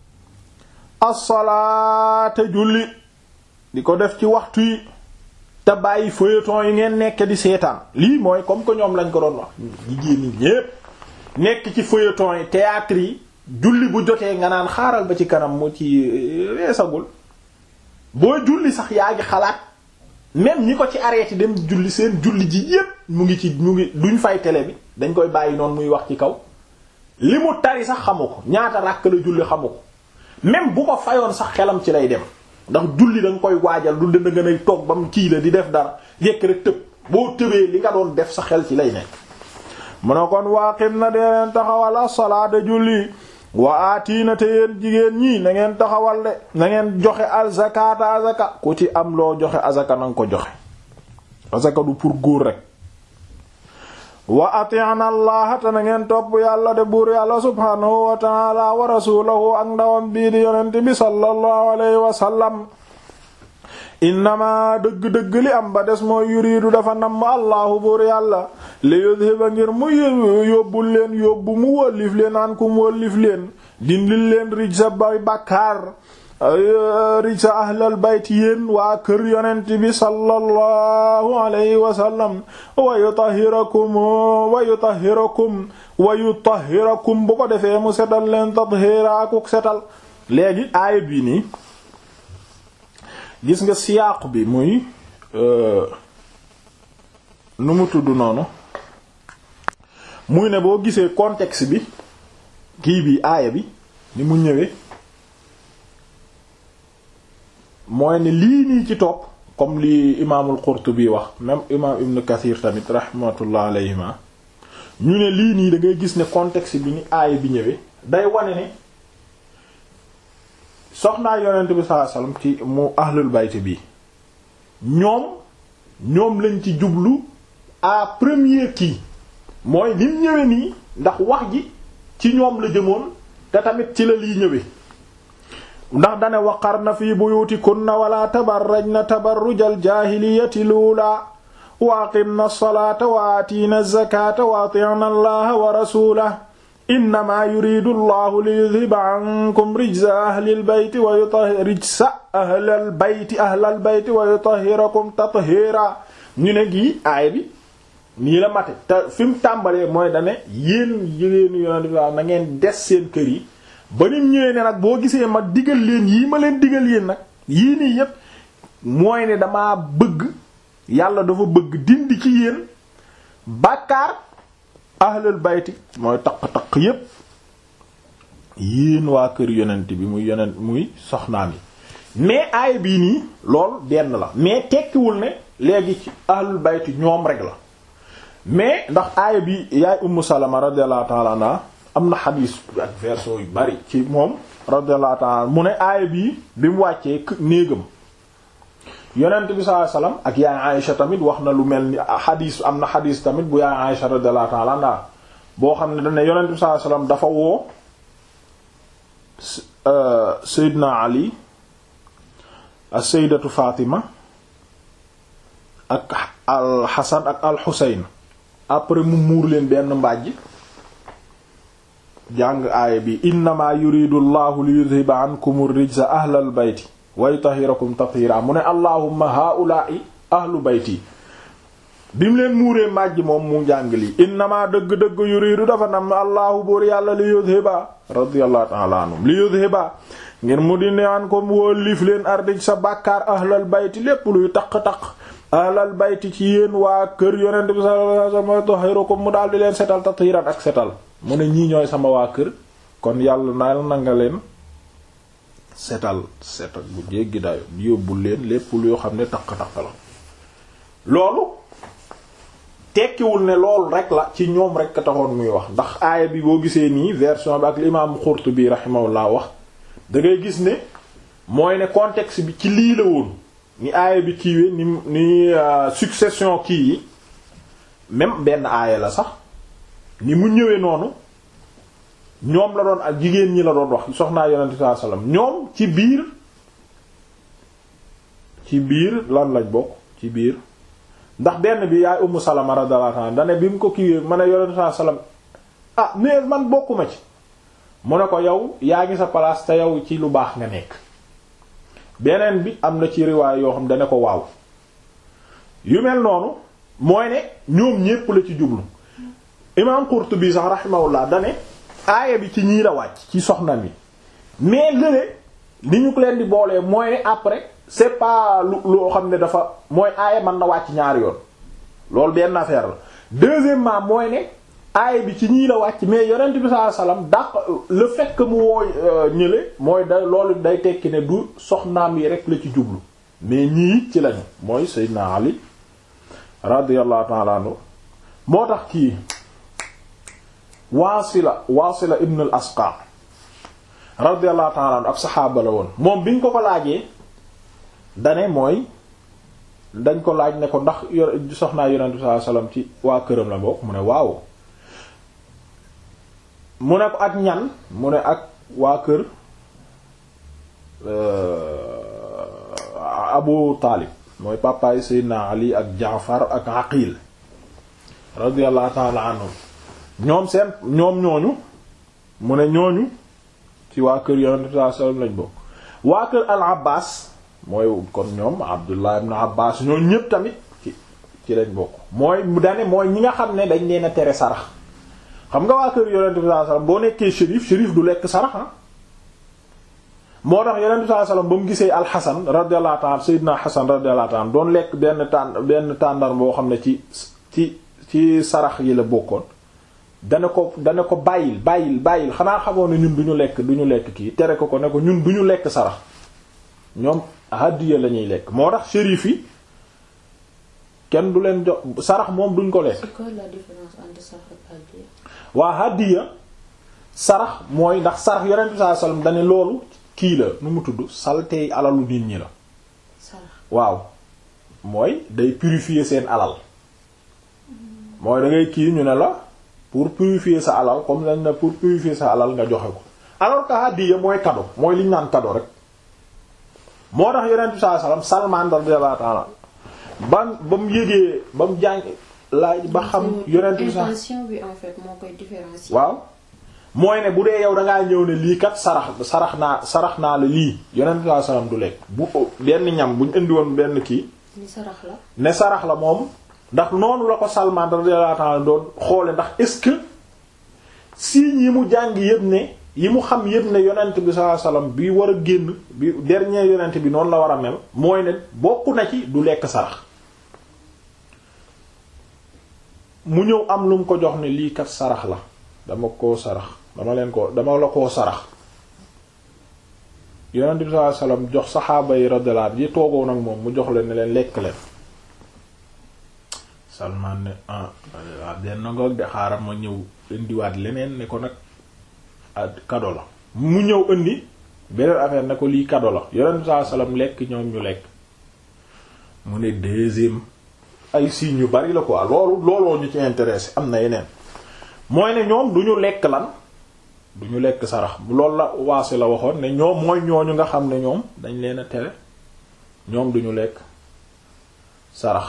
as-salaata julli di ko def ci waxtu yi te bàyyi feuilleton yi ngeen nekk di seetaan lii mooy comme que ñoom lañ ko doon wax jigéen ñi ñépp nekk ci feuilleton yi théâtre yi julli bu jotee nga naan xaaral ba ci kanam mu ci weesagul boo julli sax yaa ngi xalaat même ñi ko ci arrêté dem julli seen julli ji yépp mu ngi ci mu ngi duñ fay télé bi dañ koy bàyyi noonu muy wax ci kaw li mu tari sax xamu ko ñaata ràkk la julli xamu ko même bu ko fayoon sax xelam ci lay dem ndax julli da nga koy waajal du dënd nga nay toog ba mu kii la di def dara yekk rek tëb boo tëbee li nga doon def sa xel ci lay nekk mu ne kon waaqim na dee leen taxawal as-salaata julli wa aatiina te yéen jigéen ñii na ngeen taxawal de na ngeen joxe azakaata azaka ku ci am loo joxe azaka na nga ko joxe azaka du pour góor rek wa ati'na allaha te na ngeen topp yàlla de buur yàlla subhaanahu wa ta'ala wa rasulahu ak ndawam bii di yonent bi sallallahu alayhi wa sallam innama dëgg-dëgg li am ba des mooy yuriidu dafa namm allahu buur yàlla li yudhiba ngir mu yóbbul leen yóbbu mu wëllif leen an ku mu wëllif leen dindil leen rij sa bay bàkkaar rij sa ahlal bayt yéen waa kër yonent bi sallallahu alayhi wa sallam wa yutahhirakum wa yutahhirakum wa yutahhirakum bu ko defee mu setal leen tathira akuk setal léegi aaya bi nii gis nga siyaaq bi muy nu mu tudd noonu muy ne boo gisee contexte bi kii bi aaya bi ni mu ñëwee mooy ne lii nii ci topp comme li imaamul Qurtubi wax même imaam Ibn Kathir tamit rahmatullah alayhima ñu ne lii nii da ngay gis ne contexte bi ni aaya bi ñëwee day wane ne soxnaa yonent bi sallallahu alayhi wasallam ci mu ahlul bayt bi ñoom ñoom lañ ci jublu à premier kii mooy ni mu ñëwee nii ndax wax ji ci ñoom la jëmoon te tamit ci la lii ñëwee ndax dane waqarna fi buyutikunna wala tabarrajna tabarrujal jaahiliyati luula wa aqimna as-salaata wa aatiina az-zakaata wa ati'na allaha wa rasuulahu innama yuridu allahu li yudhiba ankum rijsa ahlil bayti wa yutahhira rijsa ahlal bayti ahlal bayti wa yutahhirakum tathira ñu ne gii aay bi nii la mate te fi mu tàmbalee mooy dane yéen jigéenu yonent bi na ngeen des seen kër yi ba nim ñëwee ne nag boo gisee ma digal leen yii ma leen digal yéen nag yii nii yépp mooy ne damaa bëgg yàlla dafa bëgg dindi ci yéen bàkkaar ahlul bayti mooy taq-taq yépp yéen waa kër yonent bi muy yonent muy soxnaam yi mais aay bii nii lool benn la mais tekkiwul ne léegi ci ahlul bayti ñoom rek la mais ndax aaya bi yaay ummu salama radiyallahu ta'ala anha am na xadiis ak version yu bari ci moom radiyallahu ta'ala mu ne aaya bii bi mu wàccee néegam yonent bi sallallahu alayhi wasallam ak yaay Aïsha tamit wax na lu mel ni xadiis am na xadiis tamit bu yaay Aïsha radiyallahu ta'ala anha boo xam ne dane yonent bi sallallahu alayhi wasallam dafa woo Seydina Ali ak Sayyidatu Fatima ak al Hasan ak al Husayn après mu muur leen benn mbàjj jàng aaya bi innama yuridu llahu li yudhiba ankum rijsa ahlal bayti wa yutahhirakum tathira mu ne allahumma haula'i ahlu bayti bi mu leen muuree mbàjj moom mu jàng lii innama dëgg-dëgg yuridu dafa nam allahu buur yàlla li yudhiba radiyallahu ta'ala anhum li yudhiba ngir mu dindi ankum wóolif leen ardij sa bàkkaar ahlal bayti lépp luy taq-taq ahlal bayti ci yéen waa kër yonent bi sallallahu alayhi wasallam tahirukum mu daal di leen setal tatiran ak setal mu ne ñii ñooy sama waa kër kon yàlla naal na nga leen setal setal bu jéggi dayo yóbbu leen lépp yoo xam ne taq-taq la loolu tekkiwul ne loolu rek la ci ñoom rek ka taxoon muy wax ndax aaya bi boo gisee nii version bi ak l'imam Qurtubi rahimahullah wax da ngay gis ne mooy ne contexte bi ci lii la woon ni aaya bi kiiwee ni ni succession kii yi même benn aaya la sax ni mu ñëwee noonu ñoom la doon ak jigéen ñi la doon wax soxnaa yonente sallallahu alayhi wasallam ñoom ci biir ci biir lan lañ bokk ci biir ndax benn bi yaay Ummu Salama radiyallahu anha dane bi mu ko kiiwee ma ne yonente sallallahu alayhi wasallam ah mais man bokkuma ci mu ne ko yow yaa ngi sa place te yow ci lu baax nga nekk beneen bi am na ci riwaay yoo xam dane ko waaw yu mel noonu mooy ne ñoom ñépp la ci jublu imam Qurtubi sax rahimahullah dane aaya bi ci ñii la wàcc ci soxna mi mais lële li ñu ko leen di boolee mooy ne après c'est pas lu loo xam ne dafa mooy aaya mën na wàcc ñaari yoon loolu benn affaire la deuxièmement mooy ne aaya bi ci ñii la wàcc mais yonent bi sallallahu alayhi wasallam daq le fait que mu woo ñële mooy da loolu day tekki ne du soxnaam yi rek la ci jublu mais ñii ci lañu mooy Seydina Ali radiyallahu ta'ala anhu moo tax kii Waasila Waasila ibn al Asqa radiyallahu ta'ala anhu ab saxaaba la woon moom biñ ko ko laajee dane mooy dañ ko laaj ne ko ndax yor soxnaa yonent bi sallallahu alayhi wasallam ci waa këram la bokk mu ne waaw mu ne ko ak ñan mu ne ak waa kër Abu Taalib mooy papaay Seydina Ali ak Jaafar ak Aqil radiyallahu ta'ala anhum ñoom seen ñoom ñooñu mu ne ñooñu ci waa kër yonent bi sallallahu alayhi wasallam lañ bokk waa kër al Abbas mooy kon ñoom Abdullah ibn Abbas ñoo ñépp tamit ci ci lañ bokk mooy mu dane mooy ñi nga xam ne dañ leen a tere sarax xam nga waa kër yonent bi sallallahu alayhi wasallam boo nekkee shérif shérif du lekk sarax ah moo tax yonent bi sallallahu alayhi wasallam ba mu gisee alxasan radiyallahu ta'ala sayyidina Hasan radiyallahu ta'ala doon lekk benn tàn benn tàndar boo xam ne ci ci ci sarax yi la bokkoon dana ko dana ko bàyyil bàyyil bàyyil xanaa xamoon ne ñun du ñu lekk du ñu lekk kii tere ko ko ne ko ñun du ñu lekk sarax ñoom hadiya la ñuy lekk moo tax shérif yi kenn du leen jox sarax moom duñ ko lekk. C'est quoi la différence entre sarax ak hadiya? waa hadiya sarax mooy ndax sarax yonent bi sallallahu alayhi wasallam dane loolu kii la nu mu tudd saltey alalu nit ñi la Sarax. waaw mooy day purifier seen alal mooy da ngay kii ñu ne la pour purifier sa alal comme dañ ne pour purifier sa alal nga joxe ko alors que hadiya mooy cadeau mooy li ñu naan cadeau rek moo tax yonent bi sallallahu alayhi wasallam Salman radiyallahu ta'ala ba ba mu yégee ba mu jàng laaj ba xam yonent bi sax intention bi en fait moo koy différencier. waaw mooy ne bu dee yow da ngaa ñëw ne lii kat sarax sarax naa sarax naa la lii yonent bi sallam du lekk bu benn ñam bu ñu indi woon benn kii ni sarax la. ne sarax la moom ndax noonu la ko Salman radiyallahu ta'ala doon xoole ndax est-ce que signes yi mu jàng yëpp ne yi mu xam yëpp ne yonent bi sallallahu alayhi wasallam bi war a génn bi dernier yonent bi noonu la war a mel mooy ne bokk na ci du lekk sarax mu ñëw am lu mu ko jox ne lii kat sarax la dama koo sarax dama leen ko dama la koo sarax yonent bi sallallahu alayhi wasallam jox saxaaba yi radiyallahu anhum yi toogoon ak moom mu jox leen ne leen lekk leen Salman ne ah waaw benn ngoog de xaaral ma ñëw indiwaat leneen ne ko nag ah kado la mu ñëw indi beneen affaire ne ko lii kado la yonent bi sallallahu alayhi wasallam lekk ñoom ñu lekk mu ne deuxième ay signes yu bari la quoi loolu looloo ñu ci intéressé am na yeneen mooy ne ñoom du ñu lekk lan du ñu lekk sarax loolu la waasi la waxoon ne ñoom mooy ñooñu nga xam ne ñoom dañ leen a tere ñoom du ñu lekk sarax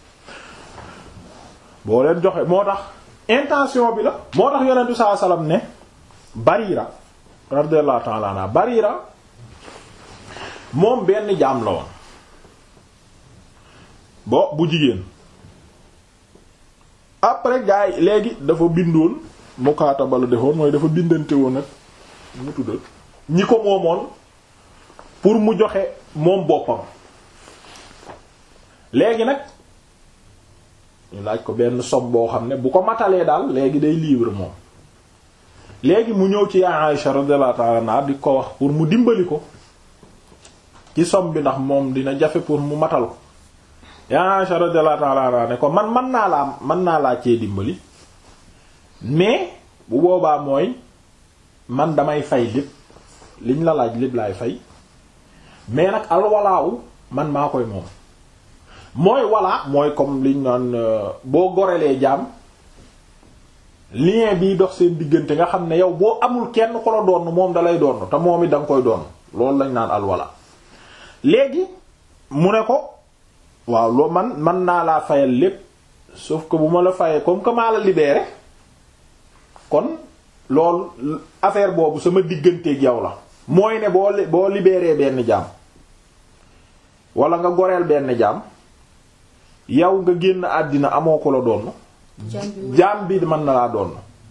boo leen joxe moo tax intention bi la moo tax yonentu saa salaam ne Barira radiyallahu ta'ala anha Barira moom benn jaam la woon bo bu jigéen après gars yi léegi dafa bindoon mukaataba la defoon mooy dafa bindante woon ak mu tuddal ñi ko moomoon pour mu joxe moom boppam léegi nag ñu laaj ko benn somme boo xam ne bu ko matalee daal léegi day libre moom léegi mu ñëw ci yaa Aïsha radiyallahu ta'ala anha di ko wax pour mu dimbali ko ci somme bi ndax moom dina jafe pour mu matal ko yaa Aisha radiyallahu ta'ala anha ne ko man man naa laa man naa laa cee dimbali mais bu boobaa mooy man damay fay lépp liñ la laaj lépp laay fay mais nag alwalaawu man maa koy moom mooy walaa mooy comme liñ naan boo gorelee jaam lien bii dox seen diggante nga xam ne yow boo amul kenn ko la doon moom dalay doon te moom it da nga koy doon loolu lañ naan alwala léegi mu ne ko waaw loo man man naa laa fayal lépp sauf que bu ma la fayee comme que maa la libéré kon loolu affaire boobu sama digganteeg yow la mooy ne boo boo libéré benn jaam wala nga goreel benn jaam yow nga génn àddina amoo ko la doon jaam bi mën na laa doon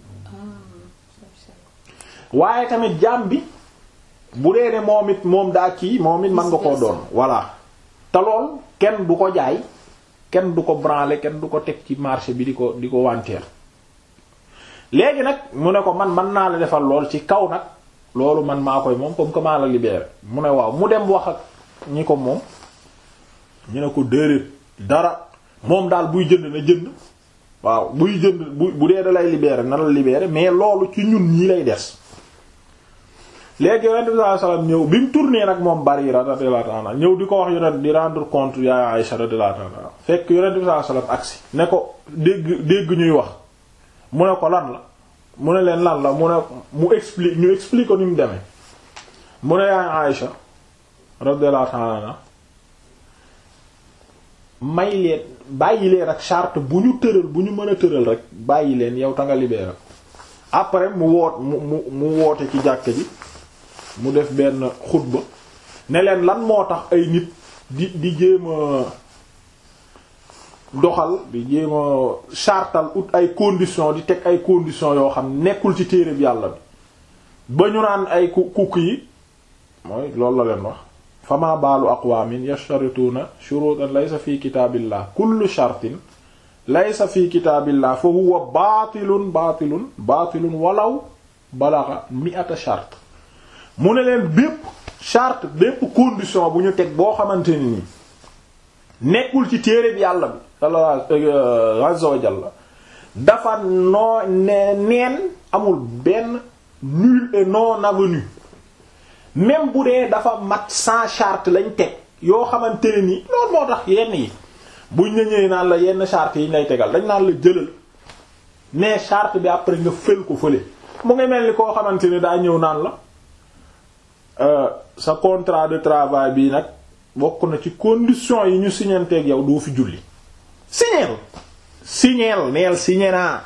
waaye tamit jaam bi bu dee ne moom it moom daa kii moom it mën nga koo doon voilà te lool kenn du ko jaay kenn du ko branler kenn du ko teg ci marché bi di ko di ko wanteer léegi nag mu ne ko man mën naa la defal lool ci kaw nag loolu man maa koy moom comme que maa la libéré mu ne waaw mu dem wax ak ñi ko moom ñu ne ko déedéet dara moom daal buy jënd na jënd waaw buy jënd bu bu dee da lay libéré na la libéré mais loolu ci ñun ñi lay des léegi yonent bi sallallahu alayhi wasallam ñëw bi mu tourné nag moom Barira radiyallahu anha ñëw di ko wax yonent di rendre compte ya Aïcha radiyallahu anha fekk yonent bi sallallahu alayhi wasallam agsi ne ko dégg dégg ñuy wax mu ne ko lan la mu ne leen lan la mu ne mu explique ñu explique ko ni mu demee mu ne yaa Aïcha radiyallahu anha may leen bàyyi leen ak charte bu ñu tëral bu ñu mën a tëral rek bàyyi leen yow ta nga libéré après mu woot mu mu mu woote ci jàkk ji mu def benn xutba ne leen lan moo tax ay nit di di jéem a doxal di jéem a chartal ut ay conditions di teg ay conditions yoo xam nekkul ci téere bi yàlla bi ba ñu naan ay ku kukk yi mooy loolu la leen wax fama baalu aqwaamin yashtarituuna shurutan laysa fi kitaabillah kullu shartin laysa fi kitaabillah fa huwa baatilun baatilun baatilun walaw balaxa mi'ata shart mu ne leen bépp charte bépp condition bu ñu teg boo xamante ni nii nekkul ci téere bi yàlla bi Allah azza wa jalla dafa noo ne neen amul benn nul et non avenu même bu dee dafa mat sans charte lañ teg yoo xamante ne ni loolu moo tax yenn yi buñ la ñëwee naan la yenn charte yi ñu lay tegal dañ naan la jëlal mais charte bi après nga fël ko fële mu ngi mel ni koo xamante ni daa ñëw naan la sa contrat de travail bii nag bokk na ci conditions yi ñu signanteeg yow doo fi julli signeel signeel neel signé naa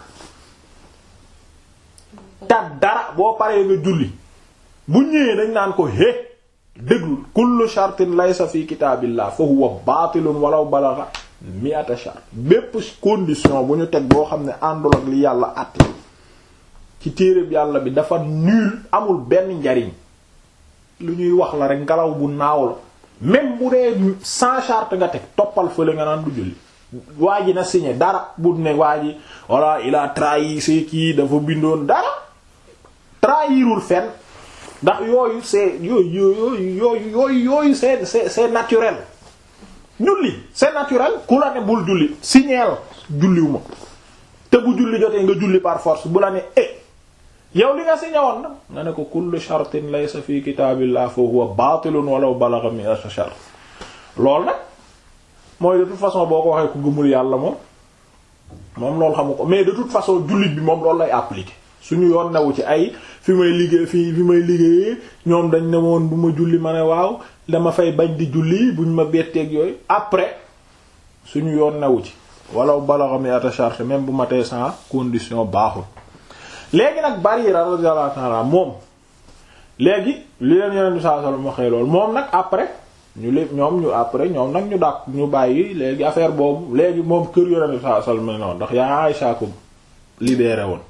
ta dara boo paree nga julli bu ñëwee dañ naan ko hé déglu kullu shartin laysa fi kitaabillah fa huwa baatilun walaw balagha mi'ata shart bépp condition bu ñu teg boo xam ne àndul ak li yàlla àtte ci téereb yàlla bi dafa nul amul benn njariñ lu ñuy wax la rek ngelaw bu naaw la même bu dee sans charte nga teg toppal fële nga naan du julli waa ji na signé dara bu ne waa ji voilà il a trahi c'est kii dafa bindoon dara trahirul fenn ndax yooyu c'est yooyu yooyu yooyu yooyu yooyu c'est c'est c'est naturel julli c'est naturel ku la ne bul julli signeel julliwuma te bu julli jotee nga julli par force bu la ne eh yow li nga signé woon na nga ne ko kullu shartin laysa fi kitaabillah fa huwa baatilun walaw balagha mi'ata shart loolu nag mooy de toute façon boo ko waxee ku gëmul yàlla moom moom loolu xamu ko mais de toute façon jullit bi moom loolu lay appliquer suñu yoon newu ci ay fi may liggéey fi fi may liggéeyee ñoom dañ ne woon bu ma julli ma ne waaw dama fay bañ di julli buñ ma betteeg yooyu après suñu yoon newu ci walaw balagha mi'ata shart même bu matee sans condition baaxul léegi nag Barira radiyallahu ta'ala moom léegi li leen yeneen bi sallallahu alayhi wasallam waxee loolu moom nag après ñu lé ñoom ñu après ñoom nag ñu dàq ñu bàyyi léegi affaire boobu léegi moom kër yeneen bi sallallahu alayhi wasallam noonu ndax yaa Aïcha ko libéré woon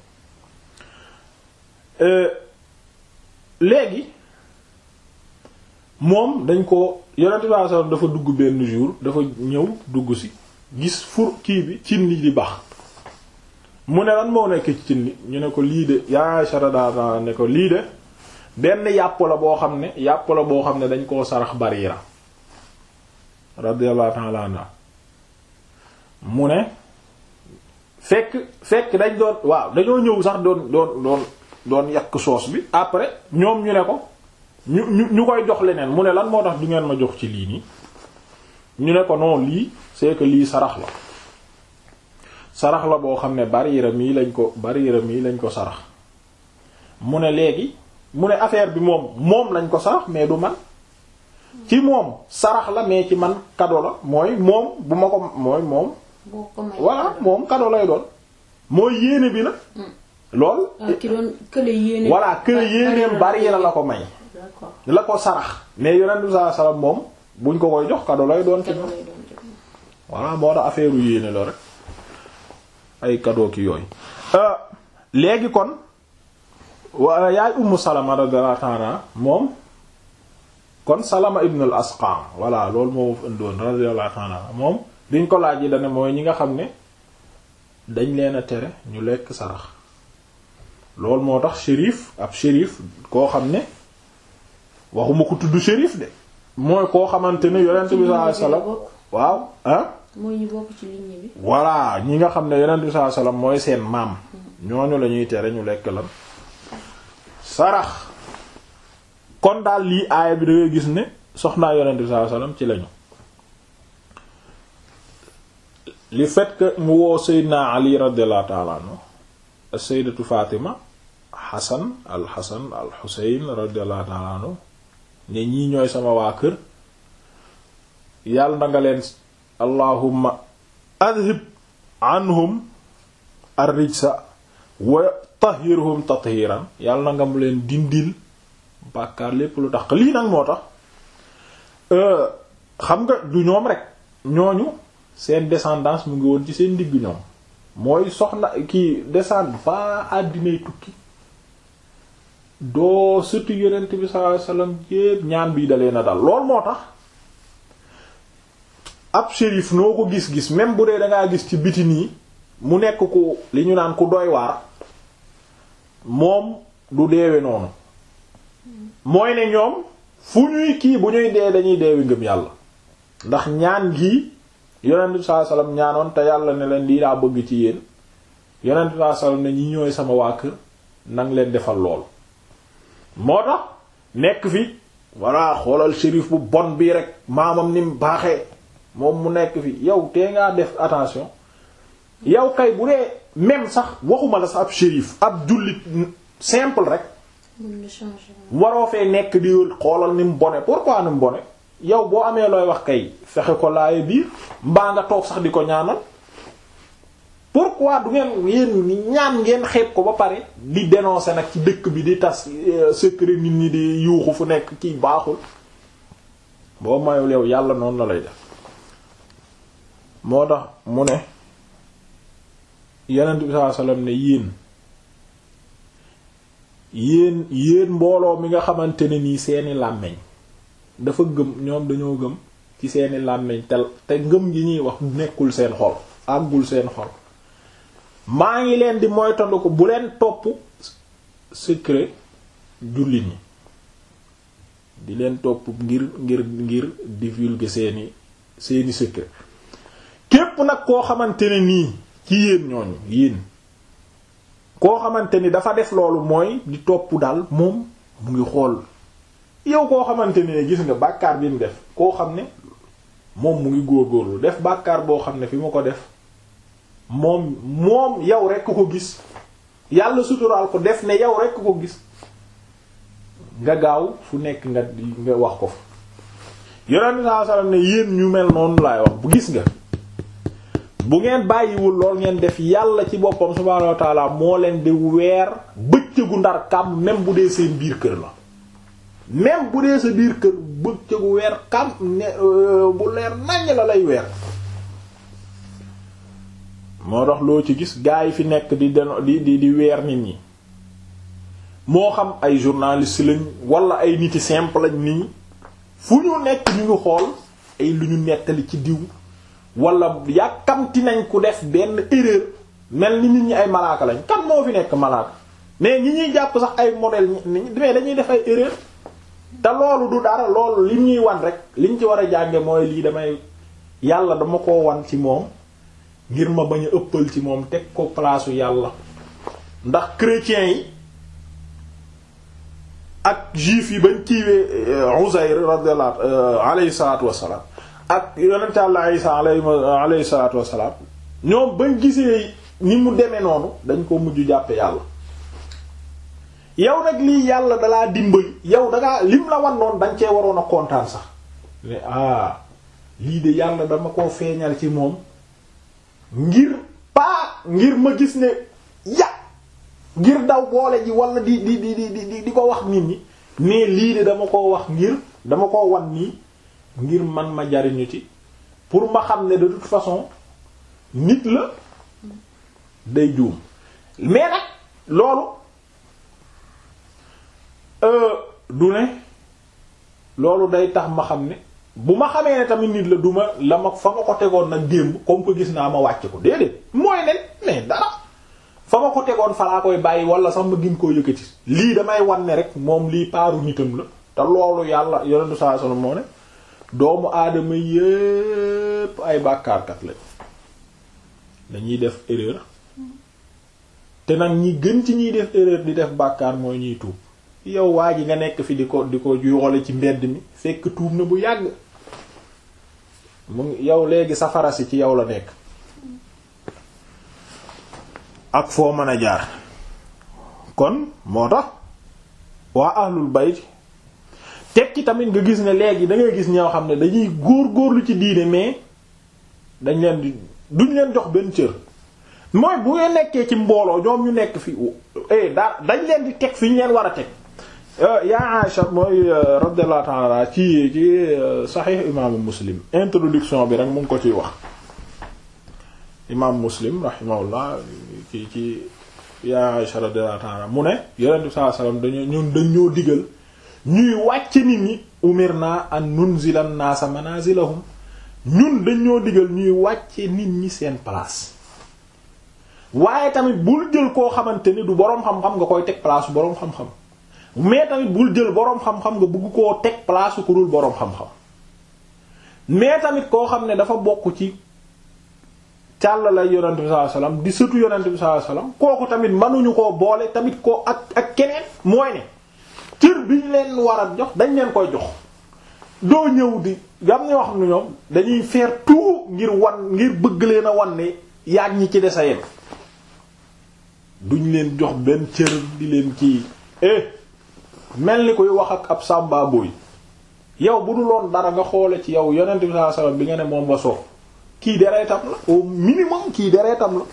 léegi moom dañ ko yeneen bi sallallahu alayhi wasallam dafa dugg benn jour dafa ñëw dugg si gis fur kii bi cin li di bax mu ne lan moo nekk ci cin li ñu ne ko lii de yaa Aïcha radiyallahu ne ko lii de benn yàpp la boo xam ne yàpp la boo xam ne dañ koo sarax Barira radiyallahu ta'ala anha mu ne fekk fekk dañ doon waaw dañoo ñëw sax doon doon doon doon yàq soos bi après ñoom ñu ne ko ñu ñu ñu koy jox leneen mu ne lan moo tax du ngeen ma jox ci lii nii ñu ne ko non lii c'est que lii sarax la sarax la boo xam ne bariira mii lañ ko bariira mii lañ ko sarax mu ne léegi mu ne affaire bi moom moom lañ ko sarax mais du man ci moom sarax la mais ci man cadeau la mooy moom bu ma ko mooy moom boo ko may voilà moom cadeau lay doon mooy yéene bi na lool ah ki doon kële yéene. voilà que yéeneem bariira la ko may d'accord la ko sarax mais yonent bi sallallahu alayhi wasallam moom buñ ko koy jox cadeau lay doon ci cadeau moom lay doon jox. voilà moo tax affaire u yéene la rek ay cadeau ki yooyu léegi kon wa yaay ummu salama radiyallahu ta'ala moom kon salama ibn al asqam voilà loolu moo indoon radiyallahu ta'ala moom diñ ko laaj yi dane mooy ñi nga xam ne dañ leen a tere ñu lekk sarax loolu moo tax shérif ab shérif koo xam ne waxuma ko tudd shérif de mooy koo xamante ne yonent bi sallallahu alayhi wasallam waaw ah mooy ñu bokk ci ligne bi. voilà ñi nga xam ne yonent bi sallallahu alayhi wasallam mooy seen maam ñooñu la ñuy tere ñu lekk lan sarax kon daal lii aaya bi da ngay gis ne soxnaa yonent bi sallallahu alayhi wasallam ci lañu li fait que mu woo Seydina Ali radiyallahu ta'ala anhu Sayyidatu Fatima Hasan al Hasan al Husayn radiyallahu ta'ala anhu ne ñii ñooy sama waa kër yàlla na nga leen allahumma adhib anhum ar-rijsa wa tahhirhum tathiran yàlla na nga mu leen dindil bàkkaar lépp lu tax lii nag moo tax xam nga du ñoom rek ñooñu seen descendance mu ngi woon ci seen digg ñoom mooy soxna kii descend ba àddinay tukki doo surtout yonent bi sallallahu alayhi wasallam yépp ñaan bii dalee na dal lool moo tax ab shérif noo ko gis-gis même bu dee dangaa gis ci biti nii mu nekk ku li ñu naan ku doy waar moom du deewe noonu mooy ne ñoom fu ñuy kii bu ñuy dee dañuy deewi ngëm yàlla ndax ñaan gi yonent bi sallallahu alayhi wasallam ñaanoon te yàlla ne leen lii daa bëgg ci yéen yonent bi sallallahu alayhi wasallam ne ñi ñooy sama waa kër nang leen defal lool moo tax nekk fi voilà xoolal shérif bu bon bii rek maamam ni mu baaxee moom mu nekk fi yow tee ngaa def attention yow kay bu dee même sax waxuma la sax ab shérif ab jullit simple rek mën na changer. waroo fee nekk di xoolal ni mu bone pourquoi ni mu bone yow boo amee looy wax kay fexe ko laaye biir mbaa nga toog sax di ko ñaanal pourquoi du ngeen yéen ni ñaan ngeen xeeb ko ba pare di dénoncer nag ci dëkk bi di tas euh, secret nit ñi di yuuxu fu nekk kii baaxul boo mayul yow yàlla noonu la lay def moo tax mu ne yonent bi sallallahu alayhi wasallam ne yéen yéen yéen mbooloo mi nga xamante ne nii seeni làmmeñ dafa gëm ñoom dañoo gëm ci seeni làmmeñ te te ngëm gi ñuy wax nekkul seen xol àggul seen xol maa ngi leen di moytandu ko bu leen topp secret jullit ñi di leen topp ngir ngir ngir divulguer seeni seeni secret képp nag koo xamante ne nii ci yéen ñooñu yéen koo xamante ni dafa def loolu mooy di topp daal moom mu ngi xool yow koo xamante ne gis nga bàkkaar bi mu def koo xam ne moom mu ngi góorgóorlu def bàkkaar boo xam ne fi mu ko def moom moom yow rekk ko gis yàlla suturaal ko def ne yow rekk ko gis nga gaaw fu nekk nga nga wax ko fa yonent bi sallallahu alayhi wasallam ne yéen ñu mel noonu laay wax bu gis nga bu ngeen bàyyiwul lool ngeen def yàlla ci boppam subhaanahu wa taala moo leen di weer bëccëgu ndar kam même bu dee seen biir kër la même bu dee sa biir kër bëccëgu weer kam ne bu leer naññ la lay weer moo tax loo ci gis gaa yi fi nekk di deno di di di weer nit ñi moo xam ay journaliste lañ wala ay niti simple lañ nii fu ñu nekk ñu ngi xool ay lu ñu nettali ci diw wala yàkkamti nañ ku def benn erreur mel ni nit ñi ay malaaka lañ kan moo fi nekk malaaka mais ñi ñuy jàpp sax ay modèle mais dañuy def ay erreur te loolu du dara loolu li ñuy wan rek liñ ci war a jànge mooy lii damay yàlla dama ko wan ci moom ngir ma bañ a ëppal ci moom teg ko palaasu yàlla ndax chrétiens yi ak juif yi bañ kiiwee Uzayr radiyallahu alayhi salaatu wassalaam ak yonent Yàlla Isa alayhi salaatu wassalaam ñoom bañ gisee ni mu demee noonu dañ ko mujj jàppe yàlla yow nag lii yàlla dalaa dimbali yow dangaa lim la wan noonu dañ cee waroon a kontaan sax ne ah lii de yàlla dama koo feeñal ci moom ngir paa ngir ma gis ne ya ngir daw boole ji wala di di di di di ko wax nit ñi mais lii de dama koo wax ngir dama koo wan nii ngir man ma jariñu ci pour ma xam ne de toute façon nit la day juum mais nag loolu du ne loolu day tax ma xam ne bu ma xamee ne tamit nit la du ma la ma fa ma ko tegoon nag démb comme que gis naa ma wàcc ko déedéet mooy ne mais dara fa ma ko tegoon fa laa koy bàyyi wala sax ma gin koo yëkkati lii damay wan ne rek moom lii paaru nitam la te loolu yàlla yonentu saa solo moo ne doomu aadama yépp ay bàkkaarkat lañ dañuy def erreur te nag ñi gën ci ñiy def erreur di def bàkkaar mooy ñuy tuub yow waa ji nga nekk fi di ko di ko yoole ci mbedd mi fekk tuub na bu yàgg mu ngi yow léegi safara si ci yow la nekk ak foo mën a jaar kon moo tax waa ahlul bayt tekki tamit nga gis ne léegi da ngay gis ñoo xam ne dañuy góor góorlu ci diine mais dañ leen di duñ leen jox benn cër mooy bu ñu nekkee ci mbooloo ñoom ñu nekk fi eh daa dañ leen di teg fi ñu leen war a teg yaa Aïcha mooy radiyallahu ta'ala ci ci Sahih imaamu Muslim introduction bi rek mu ngi ko ciy wax imaam Muslim rahimahullah ci ci yaa Aïcha radiyallahu ta'ala mu ne Yonent bi sallallahu alayhi wasallam dañoo ñun dañoo digal ñuy wàcc nit ñi umirna an nunzila an-naasa manazilahum ñun dañoo digal ñuy wàcce nit ñi seen place waaye tamit bul jël koo xamante ni du boroom xam-xam nga koy teg place boroom xam-xam mais tamit bul jël boroom xam-xam nga bëgg koo teg place ku dul boroom xam-xam mais tamit koo xam ne dafa bokk ci càll lay yonent bi sallallahu alayhi wasallam di sëtu yonent bi sallallahu alayhi wasallam kooku tamit mënuñu koo boole tamit koo ak ak keneen mooy ne cër bi ñu leen war a jox dañ leen koy jox doo ñëw di gam ñoo xam ne ñoom dañuy faire tout ngir wan ngir bëgg leen a wan ne yaag ñi ci des a yem duñ leen jox benn cër di leen kii eh mel ni koy wax ak ab sàmba boy yow bu dul woon dara nga xoole ci yow yonent bi sallallahu alayhi wasallam bi nga ne moom nga soof kii deretam la au minimum kii deretam la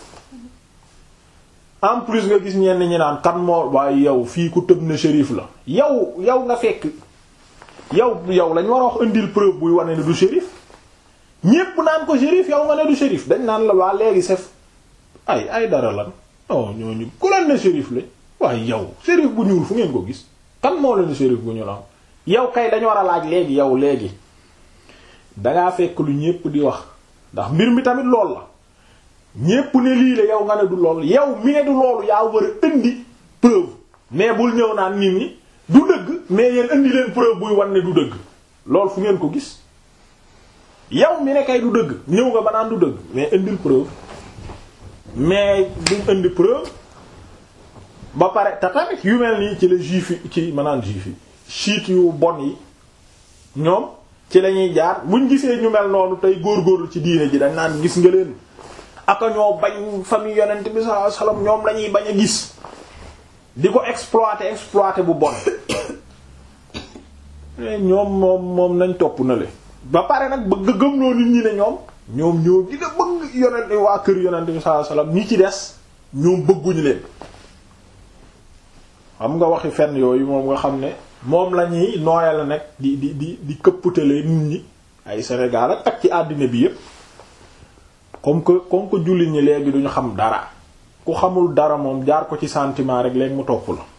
en plus nga gis ñenn ñi naan kan moo waaye yow fii ku tëb na shérif la yow yow nga fekk yow yow lañ war a wax indil preuve buy wane ne du shérif ñépp naan ko shérif yow nga ne du shérif dañ naan la waa léegi sef ay ay dara lan non ñooñu ku leen ne shérif lañ waaye yow shérif bu ñuul fu ngeen ko gis kan moo leen shérif bu ñuul am yow kay dañu war a laaj léegi yow léegi dangaa fekk lu ñépp di wax ndax mbir mi tamit lool la ñépp ne lii la yow nga ne du lool yow mi ne du loolu yaa war a indi preuve mais bul ñëw naan nit ñi du dëgg mais yéen indi leen preuve buy wan ne du dëgg loolu fu ngeen ko gis yow mi ne kay du dëgg ñëw nga ba naan du dëgg mais indil preuve mais duñ indi preuve ba pare te tamit yu mel nii ci la juif yi ci maanaam juif yi chiites yu bon yi ñoom ci lañuy jaar buñ gisee ñu mel noonu tey góorgóorlu ci diine ji dañ naan gis nga leen aka ñoo bañ famille yonent bi sallallahu alayhi wasallam ñoom lañuy bañ a gis di ko exploiter exploiter bu bon ñoom moom moom nañ topp na le ba pare nag bëgg gëmloo nit ñi ne ñoom ñoom ñoo gën a bëgg yonent waa kër yonent bi sallallahu alayhi wasallam ñi ci des ñoom bëgguñu leen xam nga waxi fenn yooyu moom nga xam ne moom la ñuy nooyal nag di di di di këpputale nit ñi ay Sénégal ak ak ci àddina bi yépp comme que comme que jullit ñi léegi duñu xam dara ku xamul dara moom jaar ko ci sentiment rek léegi mu topp la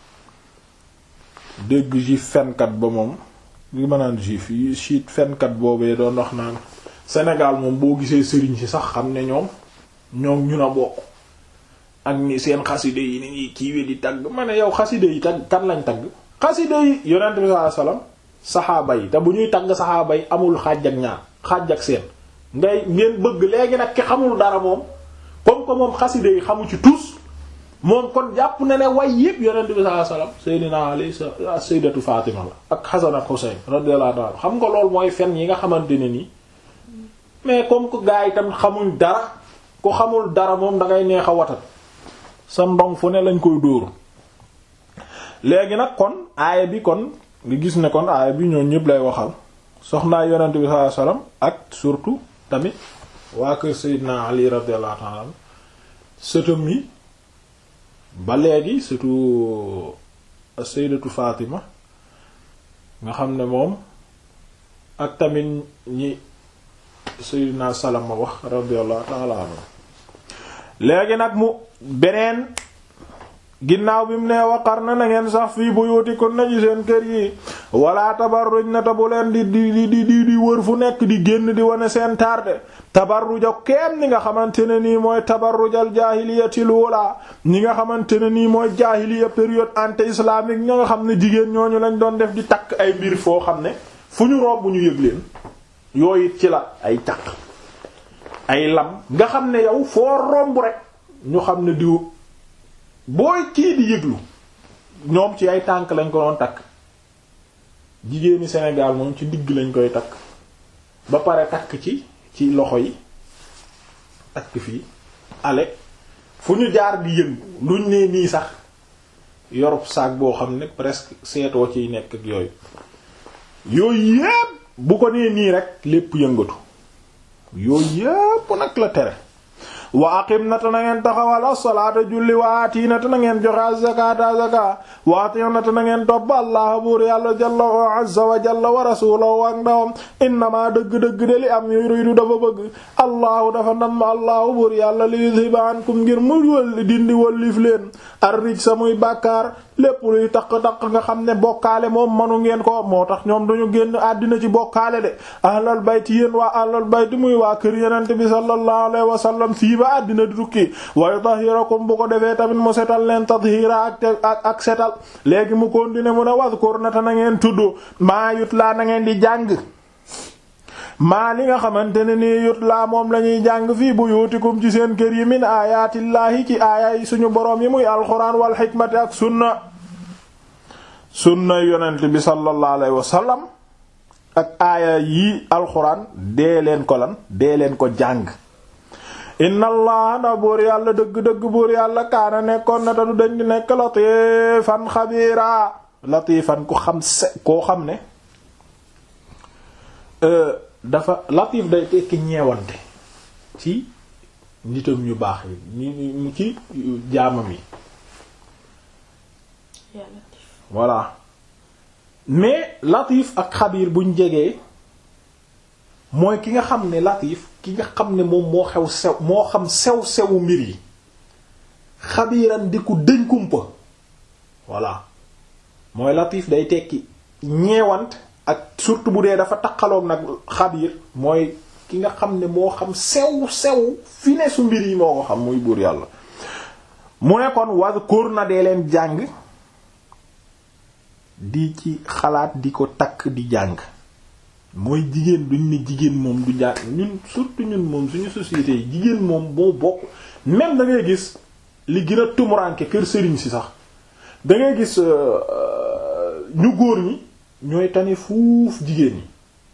dégg juif fenkat ba moom li ma naan juif yi chiite fenkat boobee doon wax naan Sénégal moom boo gisee sëriñ si sax xam ne ñoom ñoom ñu na bokk ak ni seen xaside yi ni ñuy kiiwee di tagg ma ne yow xaside yi tagg kan lañ tagg xaside yi yonent bi sallallahu alayhi wasallam saxaaba yi te bu ñuy tagg saxaaba yi amul xaaj ak ñaar xaaj ak seen ngay ngeen bëgg léegi nag ki xamul dara moom comme que moom xaside yi xamu ci tous moom kon jàpp na ne way yépp yonent bi sallallahu alayhi wasallam Seydina Ali Sayyidatu Fatima la ak Hasan ak Husayn radiyallahu anhu xam nga loolu mooy fen yi nga xamante ne nii mais comme que gars yi tam xamuñ dara ku xamul dara moom da ngay neex a watat sa ndong fu ne lañ koy dóor léegi nag kon aaya bi kon nga gis ne kon aaya bi ñoo ñëpp lay waxal soxnaa yonent bi sallallahu alayhi wasallam ak surtout tamit waa kër Seydina Ali radiyallahu ta'ala sëtam yi ba léegi surtout Sayyidatu Fatima nga xam ne moom ak tamit ñi Sayyidina Salama wax radiyallahu ta'ala anhu léegi nag mu beneen ginnaaw bi mu nee waqar na na ngeen sax fii buyutikunna na ci seen kër yi wala tabarruj na ta bu leen di di di di di wër fu nekk di génn di wane seen tarde tabarruja keem ni nga xamante ne nii mooy tabarrujal jaahiliyatil wala ñi nga xamante ne nii mooy jaahiliya période anté islamique ña nga xam ne jigéen ñooñu lañ doon def di takk ay mbir foo xam ne fu ñu romb ñu yëg leen yooyu it ci la ay caq ay lam nga xam ne yow foo romb rek ñu xam ne diw booy kii di yëglu ñoom ci ay tànk lañ ko doon takk jigéeni Sénégal moom ci digg lañ koy takk ba pare takk ci ci loxo yi takk fii ale fu ñu jaar di yëngu luñ nee nii sax yorub saak boo xam ne presque seetoo ciy nekk ak yooyu yooyu yépp bu ko nee nii rek lépp yëngatu yooyu yépp nag la tere wa aqim na ta na ngeen taxawal as-salaata julli wa aati na ta na ngeen joxe az-zakaata zaka wa ati na ta na ngeen topp allah buur yàlla jalla wa azza wa jalla wa rasulahu ak ndawam innama dëgg-dëgg de li am yuridu dafa bëgg allahu dafa nam allahu buur yàlla li yudhiba ankum ngir mu wëlli dindi wëllif leen ar-rijsa sa muy bàkkaar lépp luy taq-taq nga xam ne bokkaale moom manu ngeen ko moo tax ñoom duñu génn àddina ci bokkaale de ahlal bayti yéen waa ahlal bayti muy waa kër yenente bi sallallahu alayhi wa sallam fii ba àddina di tukki wa yutahhirakum bu ko defee tamit mu setal leen tathira ak ak ak setal léegi mu continuer mu ne wadhkur na ta na ngeen tudd maa yut laa na ngeen di jàng maa li nga xamante ne nii yut laa moom la ñuy jàng fii buyutikum ci seen kër yi min ayaatillaahi ci aaya yi suñu boroom yi muy alxuraan wal xikmati ak sunna sunna yonent bi sallallahu alayhi wa sallam ak aaya yi alxuraan dee leen ko lan dee leen ko jàng inna allah na buur yàlla dëgg-dëgg buur yàlla kaana nekkoon na te du dañ di nekk latifan xabiira latifan ku xam se koo xam ne dafa latif day tekki ñeewante ci nitam ñu baax yi ñu ci jaamam yi voilà mais latif ak xabiir buñ jegee mooy ki nga xam ne latif ki nga xam ne moom moo xew sew moo xam sew sewu mbir yi xabiiran di ku dëñ kumpa voilà mooy latif day tekki ñeewant ak surtout bu dee dafa taqaloog nag xabiir mooy ki nga xam ne moo xam sew sew fi ne su mbir yi moo ko xam muy buur yàlla mu ne kon wadhkur na dee leen jàng di ci xalaat di ko takk di jàng mooy jigéen duñ ne jigéen moom du jàng ñun surtout ñun moom suñu société yi jigéen moom moo bokk même da ngay gis li gën a tumuranke kër sëriñ si sax da ngay gis ñu góor ñi ñooy tane fuuf jigéen ñi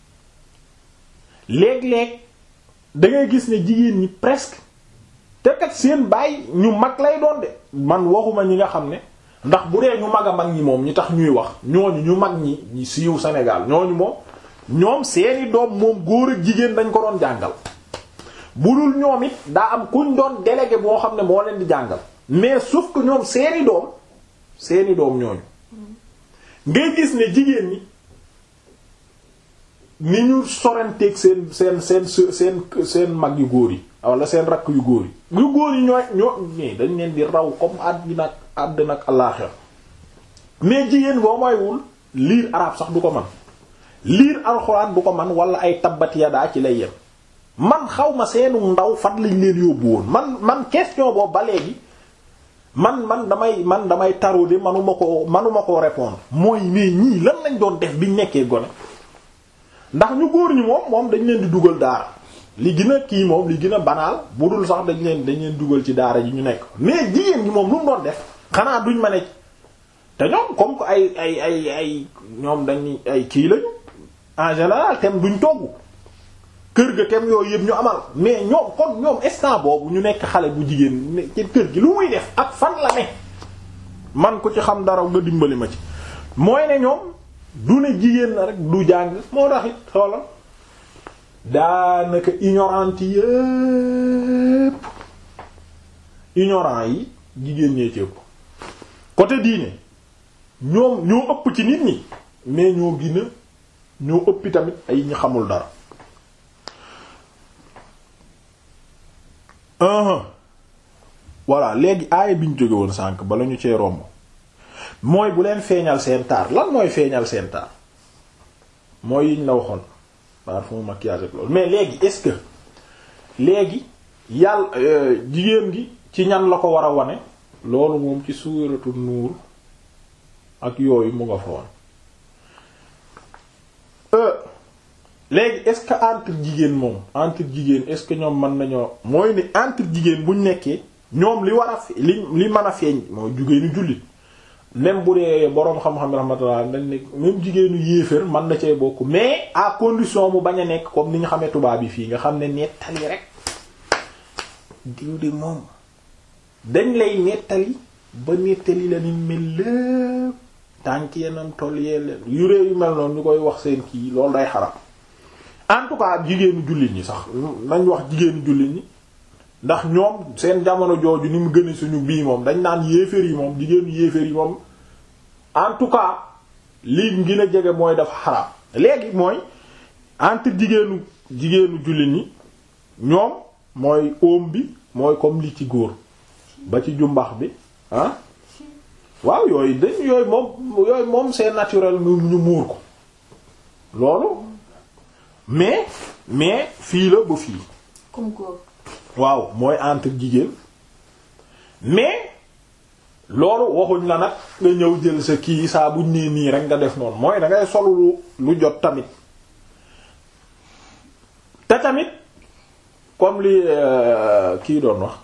léeg-léeg da ngay gis ne jigéen ñi presque te kat seen baay ñu mag lay doon de man waxuma ñi nga xam ne ndax bu dee ñu mag a mag ñi moom ñi tax ñuy wax ñooñu ñu mag ñi ñi siiw Sénégal ñooñu moom ñoom seeni doom moom góor ak jigéen dañ ko doon jàngal bu dul ñoom it daa am kuñ doon délégué boo xam ne moo leen di jàngal mais sauf que ñoom seeni doom seeni doom ñooñu ngay gis ne jigéen ñi ni ñu sorenteeg seen seen seen seen seen mag yu góor yi wala seen rakk yu góor yi yu góor yi ñooy ñoo ñii dañ leen di raw comme àddina ak àddina ak àllaaxira mais jigéen boo moywul liir arabe sax du ko man liir alxuraan du ko man wala ay tabbat yadaa ci lay yem man xaw ma seenu ndaw fan lañ leen yóbbu woon man man question boobu ba léegi man man damay man damay tarauder manuma ko manuma koo répondre mooy mais ñii lan lañ doon def biñ nekkee gone ndax ñu góor ñi moom moom dañ leen di dugal daara li gën a kii moom li gën a banaal bu dul sax dañ leen dañ leen dugal ci daara ji ñu nekk mais jigéen ñi moom lu mu doon def xanaa duñ ma ne te ñoom comme que ay ay ay ay ñoom dañ ay kii lañu en général tem duñ togg kër ga tem yooyu yëpp ñu amal mais ñoom kon ñoom instant boobu ñu nekk xale bu jigéen ci kër gi lu muy def ak fan la ne man ko ci xam dara nga dimbali ma ci mooy ne ñoom du ne jigéen la rek du jàng moo tax it xoolal daanaka ignorant yépp ignorant yi jigéen ñee ci ëpp côté diine ñoom ñoo ëpp ci nit ñi mais ñoo gën a ñoo ëppi tamit ay ñu xamul dara uh voilà léegi aaya bi ñu jóge woon sànq bala ñu cee romb mooy bu leen feeñal seen taar lan mooy feeñal seen taar mooy yiñ la waxoon parfum maquillage ak loolu mais léegi est-ce que léegi yàlla jigéen gi ci ñan la ko war a wane loolu moom ci suuratu nuur ak yooyu mu nga fa woon léegi est-ce que entre jigéen moom entre jigéen est-ce que ñoom mën nañoo mooy ni entre jigéen buñ nekkee ñoom li war a li li mën a feeñ mooy jigéenu jullit même bu dee boroom xam-xam rahmatullah dañ ne même jigéenu yéeféer mën na cee bokk mais à condition mu bañ a nekk comme ni ñu xamee tubaab yi fii nga xam ne nettali rek diw de moom dañ lay nettali ba nettali la ni mel lépp tànk yenam toll yee leen yu réew yu mel noonu ñu koy wax seen kii loolu day xaram en tout cas jigéenu jullit ñi sax nañ wax jigéenu jullit ñi ndax ñoom seen jamono jooju ni mu gën a suñu bii moom dañ naan yéeféer yi moom jigéenu yéeféer yi moom en tout cas lii gën a jege mooy dafa xaraam léegi mooy entre jigéenu jigéenu jullit ñi ñoom mooy oom bi mooy comme li ci góor ba ci jumbax bi ah waaw yooyu dañ yooyu moom yooyu moom c'est naturel ñu ñu muur ko loolu mais mais fii la ba fii comme góor waaw mooy entre jigéen mais loolu waxuñ la nag nga ñëw jël sa kii saa buñ nee nii rek nga def noonu mooy da ngay solu lu lu jot tamit te tamit comme li kii doon wax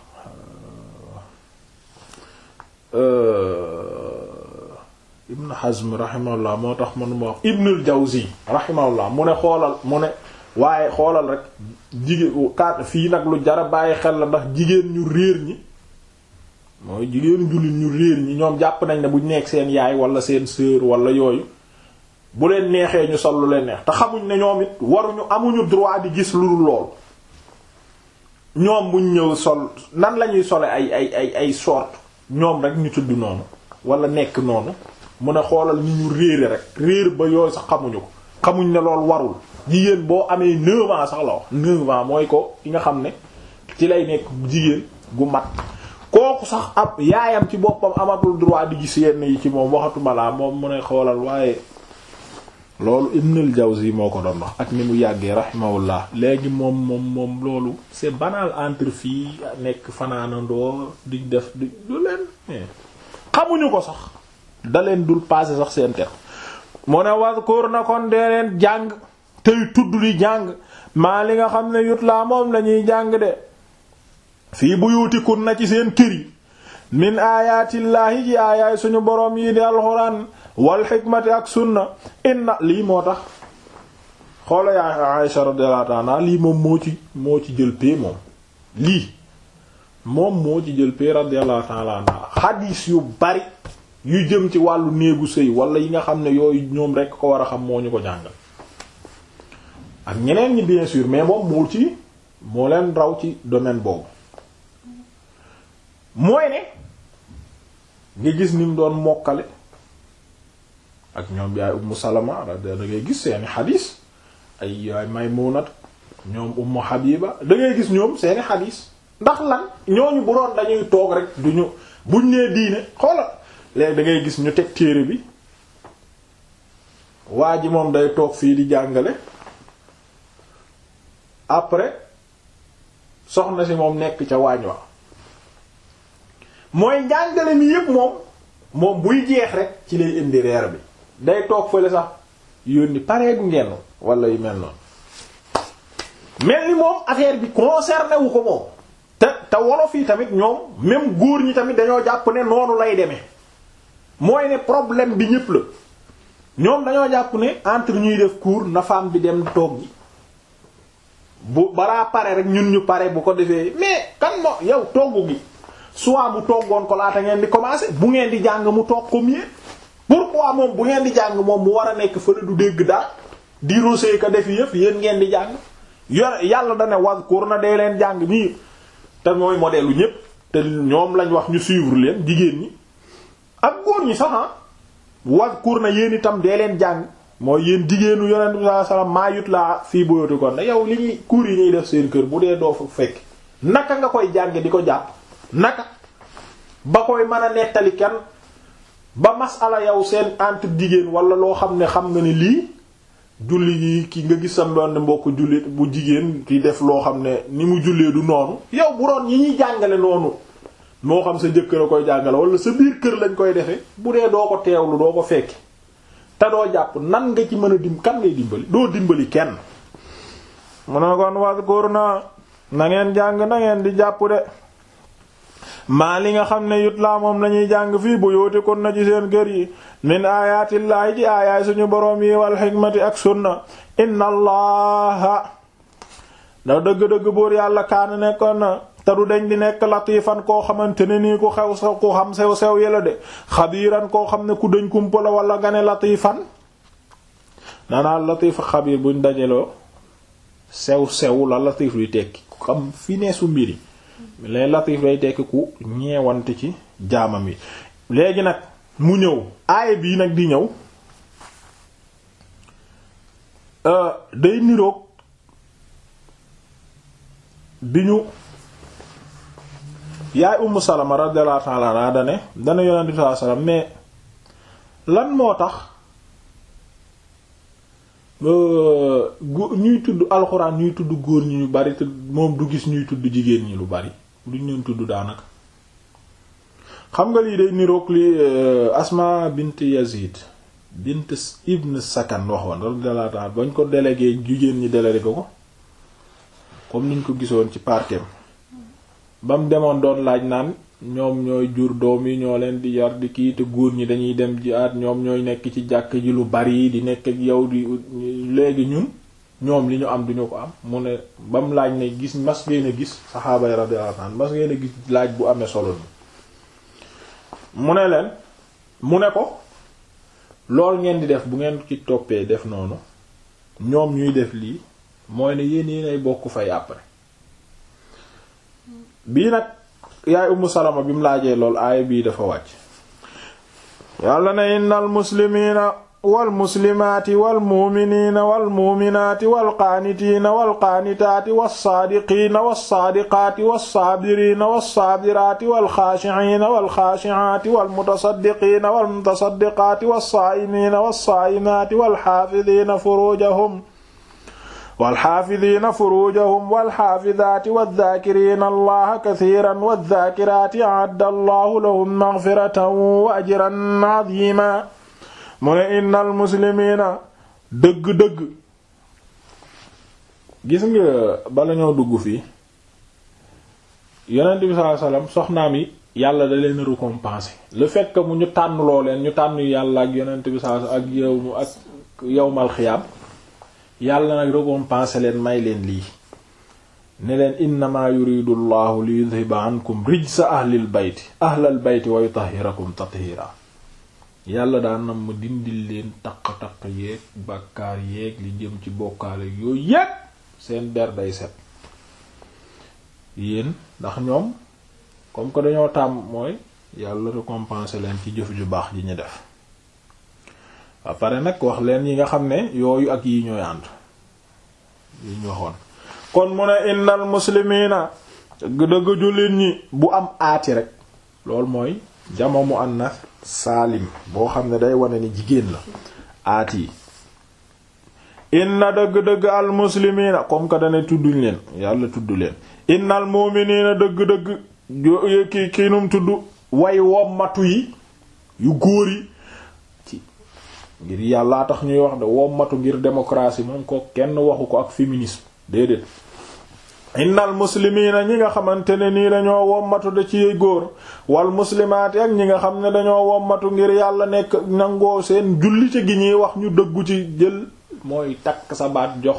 Ibn Hazm rahimahullah moo tax manuma wax Ibnul Jawzi rahimahullah mu ne xoolal mu ne waaye xoolal rek jigéen kat fii nag lu jara bàyyi xel la ndax jigéen ñu réer ñi mooy jigéenu jullit ñu réer ñi ñoom jàpp nañ ne buñ nekk seen yaay wala seen sœur wala yooyu bu leen neexee ñu sol lu leen neex te xamuñ ne ñoom it waruñu amuñu droit di gis lu dul lool ñoom buñ ñëw sol nan lañuy sole ay ay ay ay sorte ñoom rek ñu tudd noonu wala nekk noonu mu ne xoolal ni ñu réere rek réer ba yooyu sax xamuñu ko xamuñ ne lool warul jigéen boo amee neuf ans sax la wax neuf ans mooy ko ki nga xam ne ci lay nekk jigéen gu mat kooku sax ab yaayam ci boppam amatul droit di gis yenn yi ci moom waxatuma laa moom mu ne xoolal waaye loolu Ibnul Jawzi moo ko doon wax ak ni mu yàggee rahimahullah léegi moom moom moom loolu c'est banal entre fii nekk fanaanandoo di def di du leen xamuñu ko sax da leen dul passer sax seen ter mu ne waskur na kon dee leen jàng tey tudd di jàng maa li nga xam ne yut laa moom lañuy jàng de fii buyutikun na ci seen kër yi min aayatillaahi ci aayaay suñu boroom yi di alxuraan wal xikmati ak sunna inna lii moo tax xoola yaa Aisha radiyallahu anha lii moom moo ci moo ci jël pee moom lii moom moo ci jël pee radiyallahu ta'ala anha xadiis yu bari yu jëm ci wàllu néegu sëy wala yi nga xam ne yooyu ñoom rekk ko war a xam moo ñu ko jàngal ak ñeneen ñi bien sûr mais moom moo ci moo leen raw ci domaine boobu mooy ne nga gis ni mu doon mokkale ak ñoom yaay ummu salama da ngay gis seeni xadiis ay yaay maymunat ñoom ummu habiba da ngay gis ñoom seeni xadiis ndax lan ñooñu bu doon dañuy toog rek duñu buñ nee diine xoola léegi da ngay gis ñu teg téere bi waa ji moom day toog fii di jàngale après soxna si moom nekk ca waañ wa mooy njàngale mi yépp moom moom buy jeex rek ci lay indi reer bi day toog fële sax yónni pareegu ngeen wala yu mel noonu mel ni moom affaire bi concerné wu ko moom te te wolof yi tamit ñoom même góor ñi tamit dañoo jàpp ne noonu lay demee mooy ne problème bi ñépp la ñoom dañoo jàpp ne entre ñuy def cours na femme bi dem toog gi bu balaa pare rek ñun ñu pare bu ko defee mais kan moo yow togg gi soit mu toggoon ko laata ngeen di commencer bu ngeen di jàng mu toog comme yéen pourquoi moom bu ngeen di jàng moom mu war a nekk fële du dégg daal di rosé ka def yëpp yéen ngeen di jàng yor yàlla da ne wazkur na dee leen jàng nii te mooy modèle lu ñépp te ñoom lañ wax ñu suivre leen jigéen ñi ak góor ñi sax wazkur na yéen itam dee leen jàng mooy yéen jigéenu yonent bi sallallahu alayhi wasallam maa yut laa fii boyoti kon ne yow li ñuy cours yi ñuy def seen kër bu dee doo fa fekk naka nga koy jànge di ko jàpp naka ba koy mën a nettali kenn ba masala yow seen entre jigéen wala loo xam ne xam nga ne lii julli yi ki nga gis sam doon mbokk jullit bu jigéen di def loo xam ne ni mu jullee du noonu yow bu doon yi ñuy jàngale noonu moo xam sa jëkkër a koy jàngale wala sa biir kër lañ koy defee bu dee doo ko teewlu doo ko fekki te doo jàpp nan nga ci mën a dim kan ngay dimbali doo dimbali kenn mu ne kon waskur na na ngeen jàng na ngeen di jàpp de maa li nga xam ne yut laa moom lañuy jàng fii bu yooti kon na ci seen kër yi min aayatillaahi ci aayaay suñu boroom yi wal xikmati ak sunna inna allaha da dëgg-dëgg buur yàlla kaana nekkoon na te du dañ di nekk latifan koo xamante ne nii ku xew sa ku xam sew sew yela de xabiiran koo xam ne ku dañ kumpa la wala nga ne latifan naanaa latif xabiir buñ dajaloo sew sew la latif luy tekki ku xam fi ne su mbiri les latif lay tekki ku ñeewante ci jaamam yi léegi nag mu ñëw aaya bii nag di ñëw day niroog bi ñu yaay Ummu Salama radiyallahu ta'ala anha dane dana yonent bi sallallahu alayhi wasallam mais lan moo tax ñuy tudd alxuraan ñuy tudd góor ñi ñu bari te moom du gis ñuy tudd jigéen ñi lu bari duñ leen tudd daanaka xam nga lii day niroog li Asma bint Yazid bint Ibn Sakan waxoon radiyallahu ta'ala bañ ko délégué jigéen ñi délégué ko comme niñ ko gisoon ci parkem ba mu demoon doon laaj naan ñoom ñooy jur doom yi ñoo leen di yar di kii te góor ñi dañuy dem jihaad ñoom ñooy nekk ci jàkk ji lu bari di nekk ak yow di léegi ñun ñoom li ñu am duñu ko am mu ne ba mu laaj ne gis mas ngeen a gis saxaaba yi radiyallahu anhum mas ngeen a gis laaj bu amee solo ni mu ne leen mu ne ko lool ngeen di def bu ngeen ci toppee def noonu ñoom ñuy def lii mooy ne yéen yéenay bokk fay après bii nag yaay Ummu Salama bi mu laajee lool aaya bii dafa wàcc yàlla ne innal muslimiina wal muslimaati wal muuminiina wal muuminaati wal qaanitiina wal qaanitaati was saadiqiina was saadiqaati was saabiriina was saabiraati wal xaashiciina wal xaashiciaati wal mutasaddiqiina wal mutasaddiqaati was saa'imiina was saa'imaati wal xaafidiina furuujahum walxaafidiina furuujahum walxaafidaati waddaakiriina allaha kasiiran waddaakiraati a'adda allahu lahum magfiratan wa ajran adiima mu ne innal muslimiina dëgg-dëgg gis nga bala ñoo dugg fii yonent bi sallallahu alayhi wasallam soxnaam yi yàlla da leen récompenser le fait que mu ñu tànn loo leen ñu tànn yàlla ak yonent bi sallallahu alayhi wasallam ak yow mu ak yowmal xiyaam yàlla nag récompenser leen may leen lii ne leen innama yuridu llahu li yudhiba ankum rijsa ahlil bayti ahlal bayti wa yutahhirakum tathira yàlla daan nam ma dindil leen taq-taq yeeg bàkkaar yeeg li jëm ci bokkaale yooyu yépp seen der day set yéen ndax ñoom comme que dañoo tàmm mooy yàlla récompenser leen ci jëf ju baax ji ñu def ba pare nag wax leen yi nga xam ne yooyu ak yi ñooy ànd yi ñu waxoon kon mu ne innal muslimiina dëgg jullit ñi bu am aati rek loolu mooy jama mu annas saalim boo xam ne day wane ni jigéen la aati yi inna dëgg-dëgg al muslimiina comme que dane tudduñ leen yàlla tudd leen innal mu'miniina dëgg-dëgg ki ki num tudd way wommatu yi yu góor yi ngir yàllaa tax ñuy wax de wommatu ngir démocratie moom ko kenn waxu ko ak féminisme déedéet innal muslimiina ñi nga xamante ne nii dañoo wommatu da ci góor wal muslimaati ak ñi nga xam ne dañoo wommatu ngir yàlla nekk nangoo seen jullite gi ñuy wax ñu dëggu ci jël mooy takk sa baat jox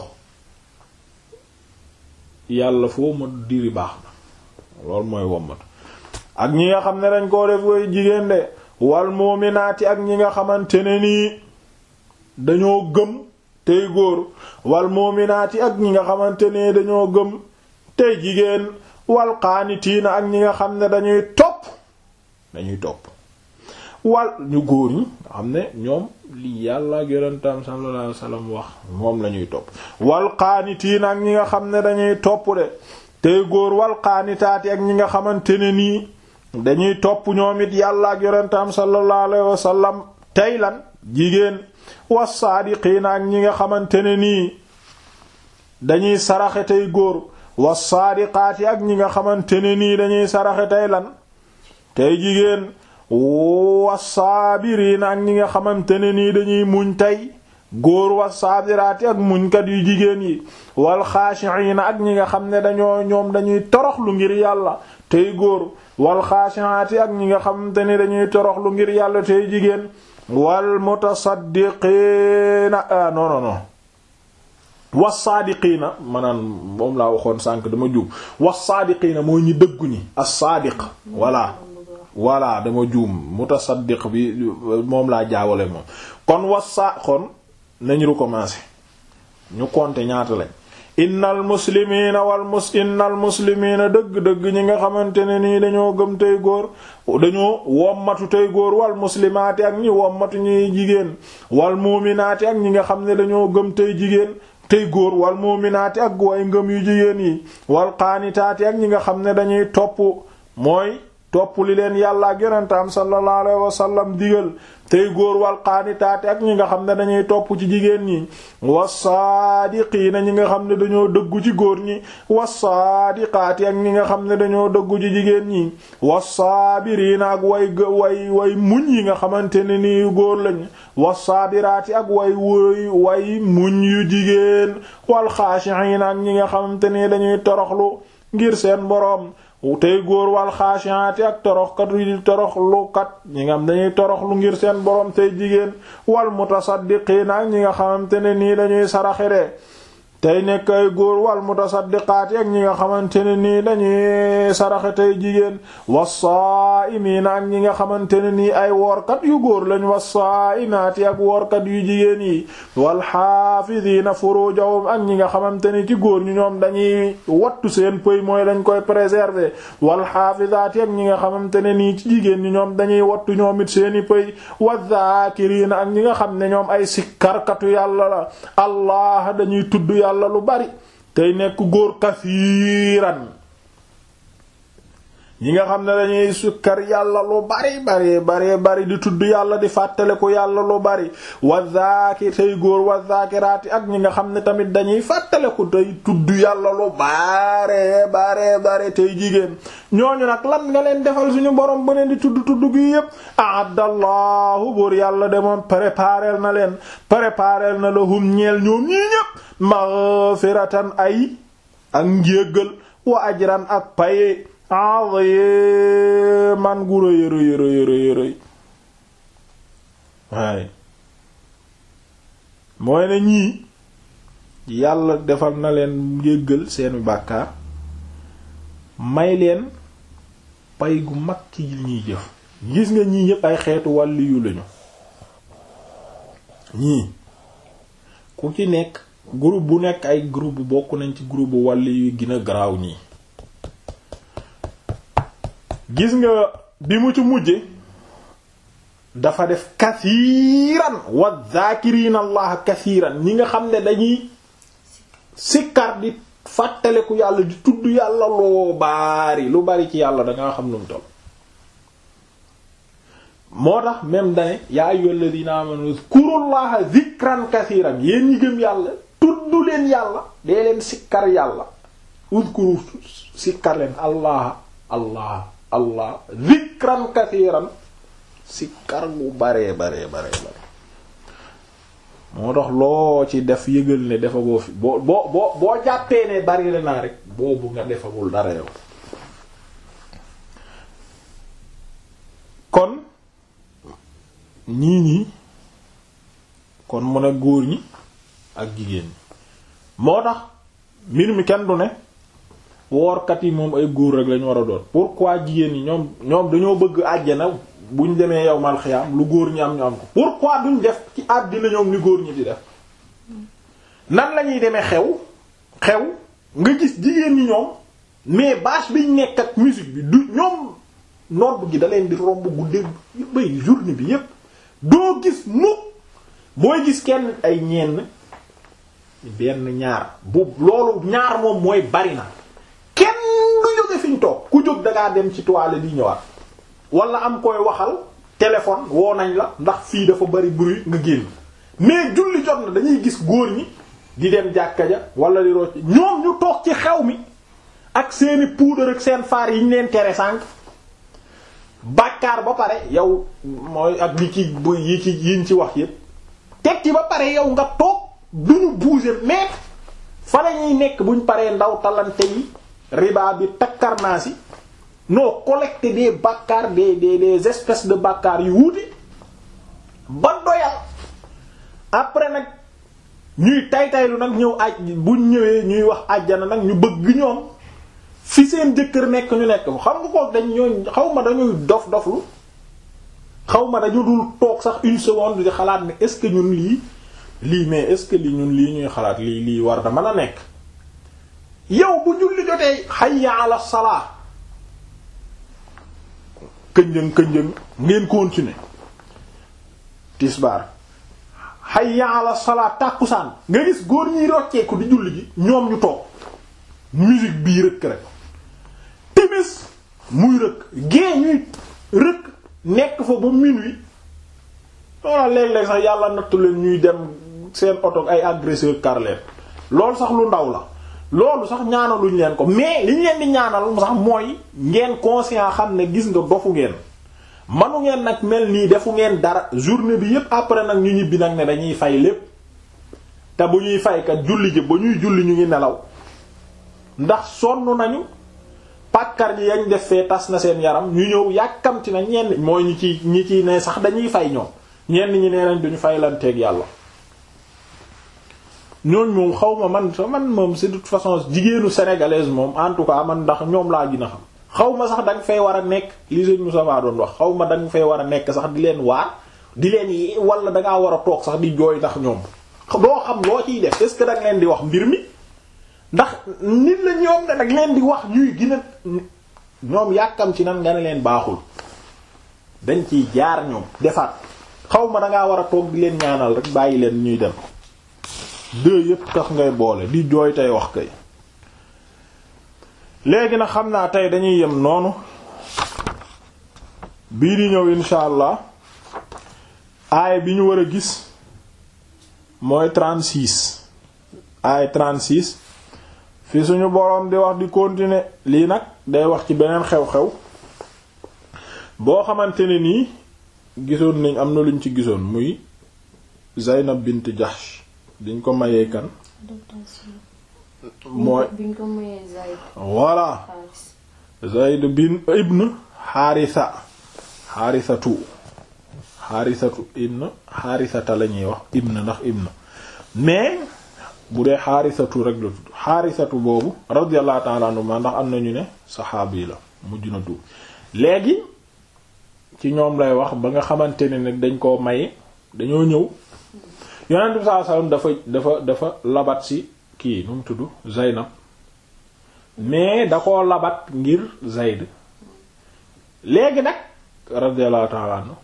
yàlla foo ma diri baax na loolu mooy wommatu ak ñi nga xam ne dañ koo def koy jigéen de wal muminaati ak ñi nga xamante ne nii dañoo gëm tey góor wal muminaati ak ñi nga xamante ne dañoo gëm tey jigéen wal qaanitiina ak ñi nga xam ne dañuy topp dañuy topp wal ñu góor ñi nga xam ne ñoom li yàlla ak yonentam sallallahu alayhi wasallam wax moom lañuy topp wal qaanitiina ak ñi nga xam ne dañuy topp de tey góor wal qaanitaati ak ñi nga xamante ne nii dañuy topp ñoom it yàlla ak yonentam sallallahu alayhi wasallam tey lan jigéen wassaadiqiina ak ñi nga xamante ne nii dañuy saraxe tey góor wassaadiqaati ak ñi nga xamante ne nii dañuy saraxe tey lan tey jigéen wassaabiriina ak ñi nga xamante ne nii dañuy muñ tey góor wassaabiraati ak muñkat yu jigéen yi wal xaashiina ak ñi nga xam ne dañoo ñoom dañuy toroxlu ngir yàlla tey góor wal xaashiaati ak ñi nga xamante ne dañuy toroxlu ngir yàlla tey jigéen wal mutasaddiqiina ah non non non wassaadiqiina maanaam moom laa waxoon sànq dama juum wassaadiqiina mooy ñi dëggu ñi as-saadiq voilà voilà dama juum mutasaddiq bi moom laa jaawale moom kon wassa kon nañu recommencer ñu compter ñaata lañ innal muslimiina wal mus innal muslimiina dëgg-dëgg ñi nga xamante ne nii dañoo gëm tey góor dañoo wommatu tey góor wal muslimaati ak ñi wommatu ñuy jigéen wal muuminaati ak ñi nga xam ne dañoo gëm tey jigéen tey góor wal muuminaati ak way ngëm yu jigéen yi wal qaanitaati ak ñi nga xam ne dañuy topp mooy topp li leen yàlla ak yonentam sallallahu alayhi wa sallam digal tey góor wal qaanitaati ak ñi nga xam ne dañuy topp ci jigéen ñi wassaadiqiina ñi nga xam ne dañoo dëggu ci góor ñi wassaadiqaati ak ñi nga xam ne dañoo dëggu ci jigéen ñi wassaabiriina ak way way way muñ yi nga xamante ne nii góor lañ wassaabiraati ak way way way muñ yu jigéen wal xaashi'iina ak ñi nga xamante ne dañuy toroxlu ngir seen boroom tey góor wal xaashiaati ak toroxkat yu toroxlukat ñi nga xam dañuy toroxlu ngir seen borom tey jigéen wal mutasaddiqiina ak ñi nga xamante ne nii dañuy saraxe de tey nekk ay góor wal mutasaddiqaati ak ñi nga xamante ne nii dañuy saraxe tey jigéen wassaa'imiina ak ñi nga xamante ne nii ay woorkat yu góor lañ wassaa'imaati ak woorkat yu jigéen yi wal xaafidiina furujahum ak ñi nga xamante ne ci góor ñu ñoom dañuy wattu seen pëy mooy dañ koy préserver wal xaafidaati ak ñi nga xamante ne nii ci jigéen ñi ñoom dañuy wattu ñoom it seeni pëy wadhaakiriina ak ñi nga xam ne ñoom ay sikkarkatu yàlla la allah dañuy tudd yàlla la lu bari tey nekk góor kasiiran ñi nga xam ne dañuy sukkar yàlla lu bari bari bari bari di tudd yàlla di fàttaliku yàlla lu bari wa zaaki tey góor wa zaakiraati ak ñi nga xam ne tamit dañuy fàttaliku tey tudd yàlla lu bare bare bare tey jigéen ñooñu nag lan nga leen defal suñu borom ba leen di tudd tudd gi yépp ahaddallahu buur yàlla de moom préparel na leen préparel na lahum ñeel ñoom ñii ñépp maghfiratan ay ak njéggal wa ajran ak paye man gu rëy rëy rëy rëy rëy waaye mooy ne ñii yàlla defal na leen njéggal seeni bàkkaar may leen pay gu mag ci li ñuy jëf gis nga ñii ñépp ay xeetu wàlli yu lañu ñii ku ci nekk groupe bu nekk ay groupe bokk nañ ci groupe bu wàlli yu gën a garaaw ñii gis nga bi mu ci mujje dafa def kasiiran wa zaakiriina allah kasiiran ñi nga xam ne dañuy sikkar di fàttaleku yàlla di tudd yàlla loo baari lu bari ci yàlla danga xam nu mu toll moo tax même dane yaa ayyuhal ladina amanu zkurullaha zikran kasiiran yéen ñi gëm yàlla tudd leen yàlla dee leen sikkar yàlla uzkuru sikkar leen allah allah allah zikran kasiiran sikkar bu baree baree baree bare moo tax loo ci def yëgal ne dafa boo fi boo boo boo boo jàppee ne bari la naa rek boobu nga defagul dara yow kon ñii ñii kon mu ne góor ñi ak jigéen ñi moo tax mbir mi kenn du ne woorkat yi moom ay góor rek lañu war a doon pourquoi jigéen ñi ñoom ñoom dañoo bëgg àjjana buñ demee yow mal xiyaam lu góor ñi am ñu am ko pourquoi duñ def ci àddina ñoom ni góor ñi di def nan lañuy demee xew xew nga gis jigéen ñi ñoom mais bâche biñ nekk ak musique bi du ñoom nodd gi da leen di romb guddeeg bay journée bi yépp doo gis mukk booy gis kenn ay ñenn benn ñaar bu loolu ñaar moom mooy bari na kenn du jóge fi ñu toog ku jóg dangaa dem ci toile di ñëwaat wala am koy waxal téléphone woo nañ la ndax fii dafa bari bruit nga génn mais julli jot na dañuy gis góor ñi di dem jàkka ja wala di rocc ñoom ñu toog ci xew mi ak seeni poudre ak seen faar yi ñu leen tere sànq bàkkaar ba pare yow mooy ak li ci bu yi ci yiñ ci wax yépp teg ci ba pare yow nga toog duñu bouger mais fa lañuy nekk buñ paree ndaw talante yi riba bi takkarnaasi noo collecter des bàkkaar des des des espèces de bàkkaar yu wuute ba doyal après nag ñuy tay-taylu nag ñëw aj buñ ñëwee ñuy wax àjjana nag ñu bëgg ñoom fi seen jëkkër nekk ñu nekk xam nga ko dañ ñooñ xaw ma dañuy dof doflu xaw ma dañu dul toog sax une seconde di xalaat ne est-ce que ñun lii lii mais est-ce que lii ñun lii ñuy xalaat lii lii war da mën a nekk yow bu julli jotee hayya ala salaa kënjëng kënjëng ngeen continuer tisbaar hayya ala salaa tàkkusaan nga gis góor ñiy rocceeku di julli ji ñoom ñu toog musique bii rëkk rek timis muy rëkk gée ñuy rëkk nekk fa ba minuit walla léeg-léeg sax yàlla nattu leen ñuy dem seen oto ay agresseur kar leen loolu sax lu ndaw la loolu sax ñaanaluñ leen ko mais liñ leen di ñaanal sax mooy ngeen conscient xam ne gis nga dofu ngeen manu ngeen nag mel nii defu ngeen dara journée bi yépp après nag ñu ñibbi nag ne dañuy fay lépp te bu ñuy faykat julli ji ba ñuy julli ñu ngi nelaw ndax sonn nañu pàkkar ji yañ def fee tas na seen yaram ñu ñëw yàkkamti na ñenn mooy ñi ci ñi ci ne sax dañuy fay ñoom ñenn ñi nee nañ duñu faylanteeg yàlla ñooñ moom xaw ma man sa man moom c'est de toute façon jigéenu sénégalaise moom en tout cas man ndax ñoom laa gën a xam xaw ma sax danga fay war a nekk li sëñ Moussa doon wax xaw ma danga fay war a nekk sax di leen waar di leen yi wala dangaa war a toog sax di jooy ndax ñoom doo xam loo ciy def est-ce que danga leen di wax mbir mi ndax nit la ñoom ne nag leen di wax ñuy gën a ñoom yàkkam ci nan nga ne leen baaxul dañ ciy jaar ñoom defaat xaw ma dangaa war a toog di leen ñaanal rek bàyyi leen ñuy dem deux yépp tax ngay boole di jooy tey wax kay léegi nag xam naa tey dañuy yem noonu bii di ñëw insha allah aaya bi ñu war a gis mooy 36 aaya 36 fi suñu boroom di wax di continuer lii nag day wax ci beneen xew-xew boo xamante ne nii gisoon nañ am na luñ ci gisoon muy Zaynab bint Jahsh diñ ko mayee kan mooy biñ ko mayee Zayd voilà Haris Zayd bin ibn Haritha Harithatu Harithatu ibn Harithata la ñuy wax ibn ndax ibn mais bu dee Harithatu rek la tudd Harithatu boobu radiyallahu ta'ala anhu ma ndax am nañu ne saxaabi la mujj na tuub léegi ci ñoom lay wax ba nga xamante ne nag dañ koo maye dañoo ñëw yonent bi sallallahu alayhi wasallam dafa dafa dafa labat si kii nu mu tudd Zaynab mais da koo labat ngir Zayd léegi nag radiyallahu ta'ala anhu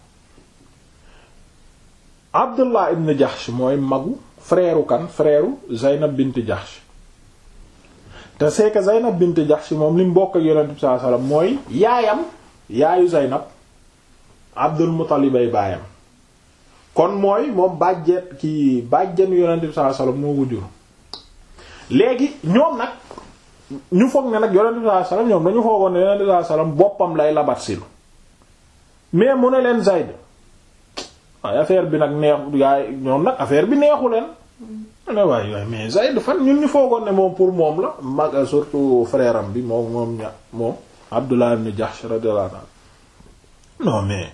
Abdullah ibn Jahsh mooy magu frère kan frère Zaynab bint Jahsh te c'est que Zaynab bint Jahsh moom li mu bokk ak yonent bi sallallahu alayhi wasallam mooy yaayam yaayu Zaynab Abdul Muttalib ay baayam kon mooy moom bàjjet ki bàjjenu yonent bi sallallahu alayhi wasallam moo ko jur léegi ñoom nag ñu foog ne nag yonent bi sallallahu alayhi wasallam ñoom dañu foogoon ne yonent bi sallallahu alayhi wasallam boppam lay labat sil mais mu ne leen Zayd waaye affaire bi nag neexu gaay ñoom nag affaire bi neexu leen ne waay waay mais Zayd fan ñun ñu foogoon ne moom pour moom la mag surtout frère am bi moom moom ña moom Abdullah ibn Jahsh radiyallahu anhu non mais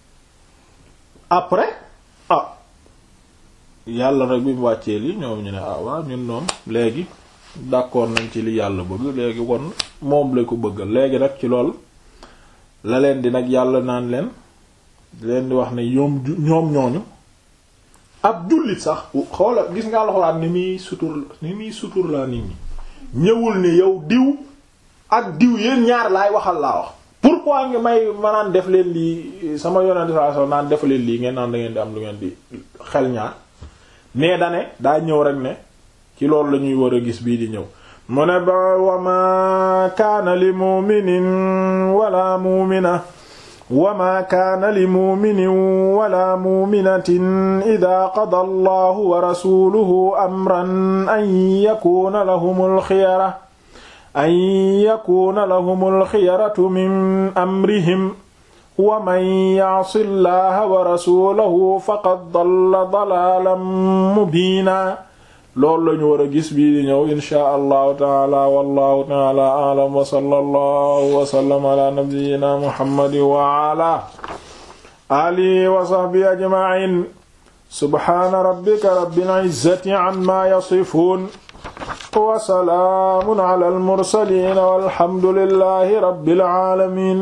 après ah yàlla rek bi mu wàccee li ñoom ñu ne ah waaw ñun noom léegi d'accord nañ ci li yàlla bëgg léegi kon moom la ko bëggal léegi nag ci lool la leen di nag yàlla naan leen di leen di wax ne ñoom ñoom ñooñu ab jullit sax xoola gis nga alxuraan ni muy sutur ni muy sutur laa nit ñi ñëwul ne yow diw ak diw yéen ñaar laay waxal laa wax pourquoi nga may ma naan def leen lii sama yonent saa so naan def leen lii ngeen naan da ngeen di am lu ngeen di xel ñaar mais dane daa ñëw rek ne ci loolu la ñuy war a gis bii di ñëw mu ne ba wa ma kaana li mu'minin wala mu'mina wa ma kaana li mu'minin wala mu'minatin idha qada allahu wa rasuluhu amran an yakuna lahumul khiyara an yakuna lahumul khiyaratu min amrihim wa man ya'si llaha wa rasulahu faqad dalla dalalan mubina loolu lañu war a gis bii di ñëw inshaa allahu taala wallahu taala a'lam wa sallallahu wa sallam ala nabiyyina muhammadin wa ala alihi wa sahbihi ajma'in subhana rabbika rabbil izzati amma yasifun wa salaamun ala al mursalin walhamdulillahi rabbil alamin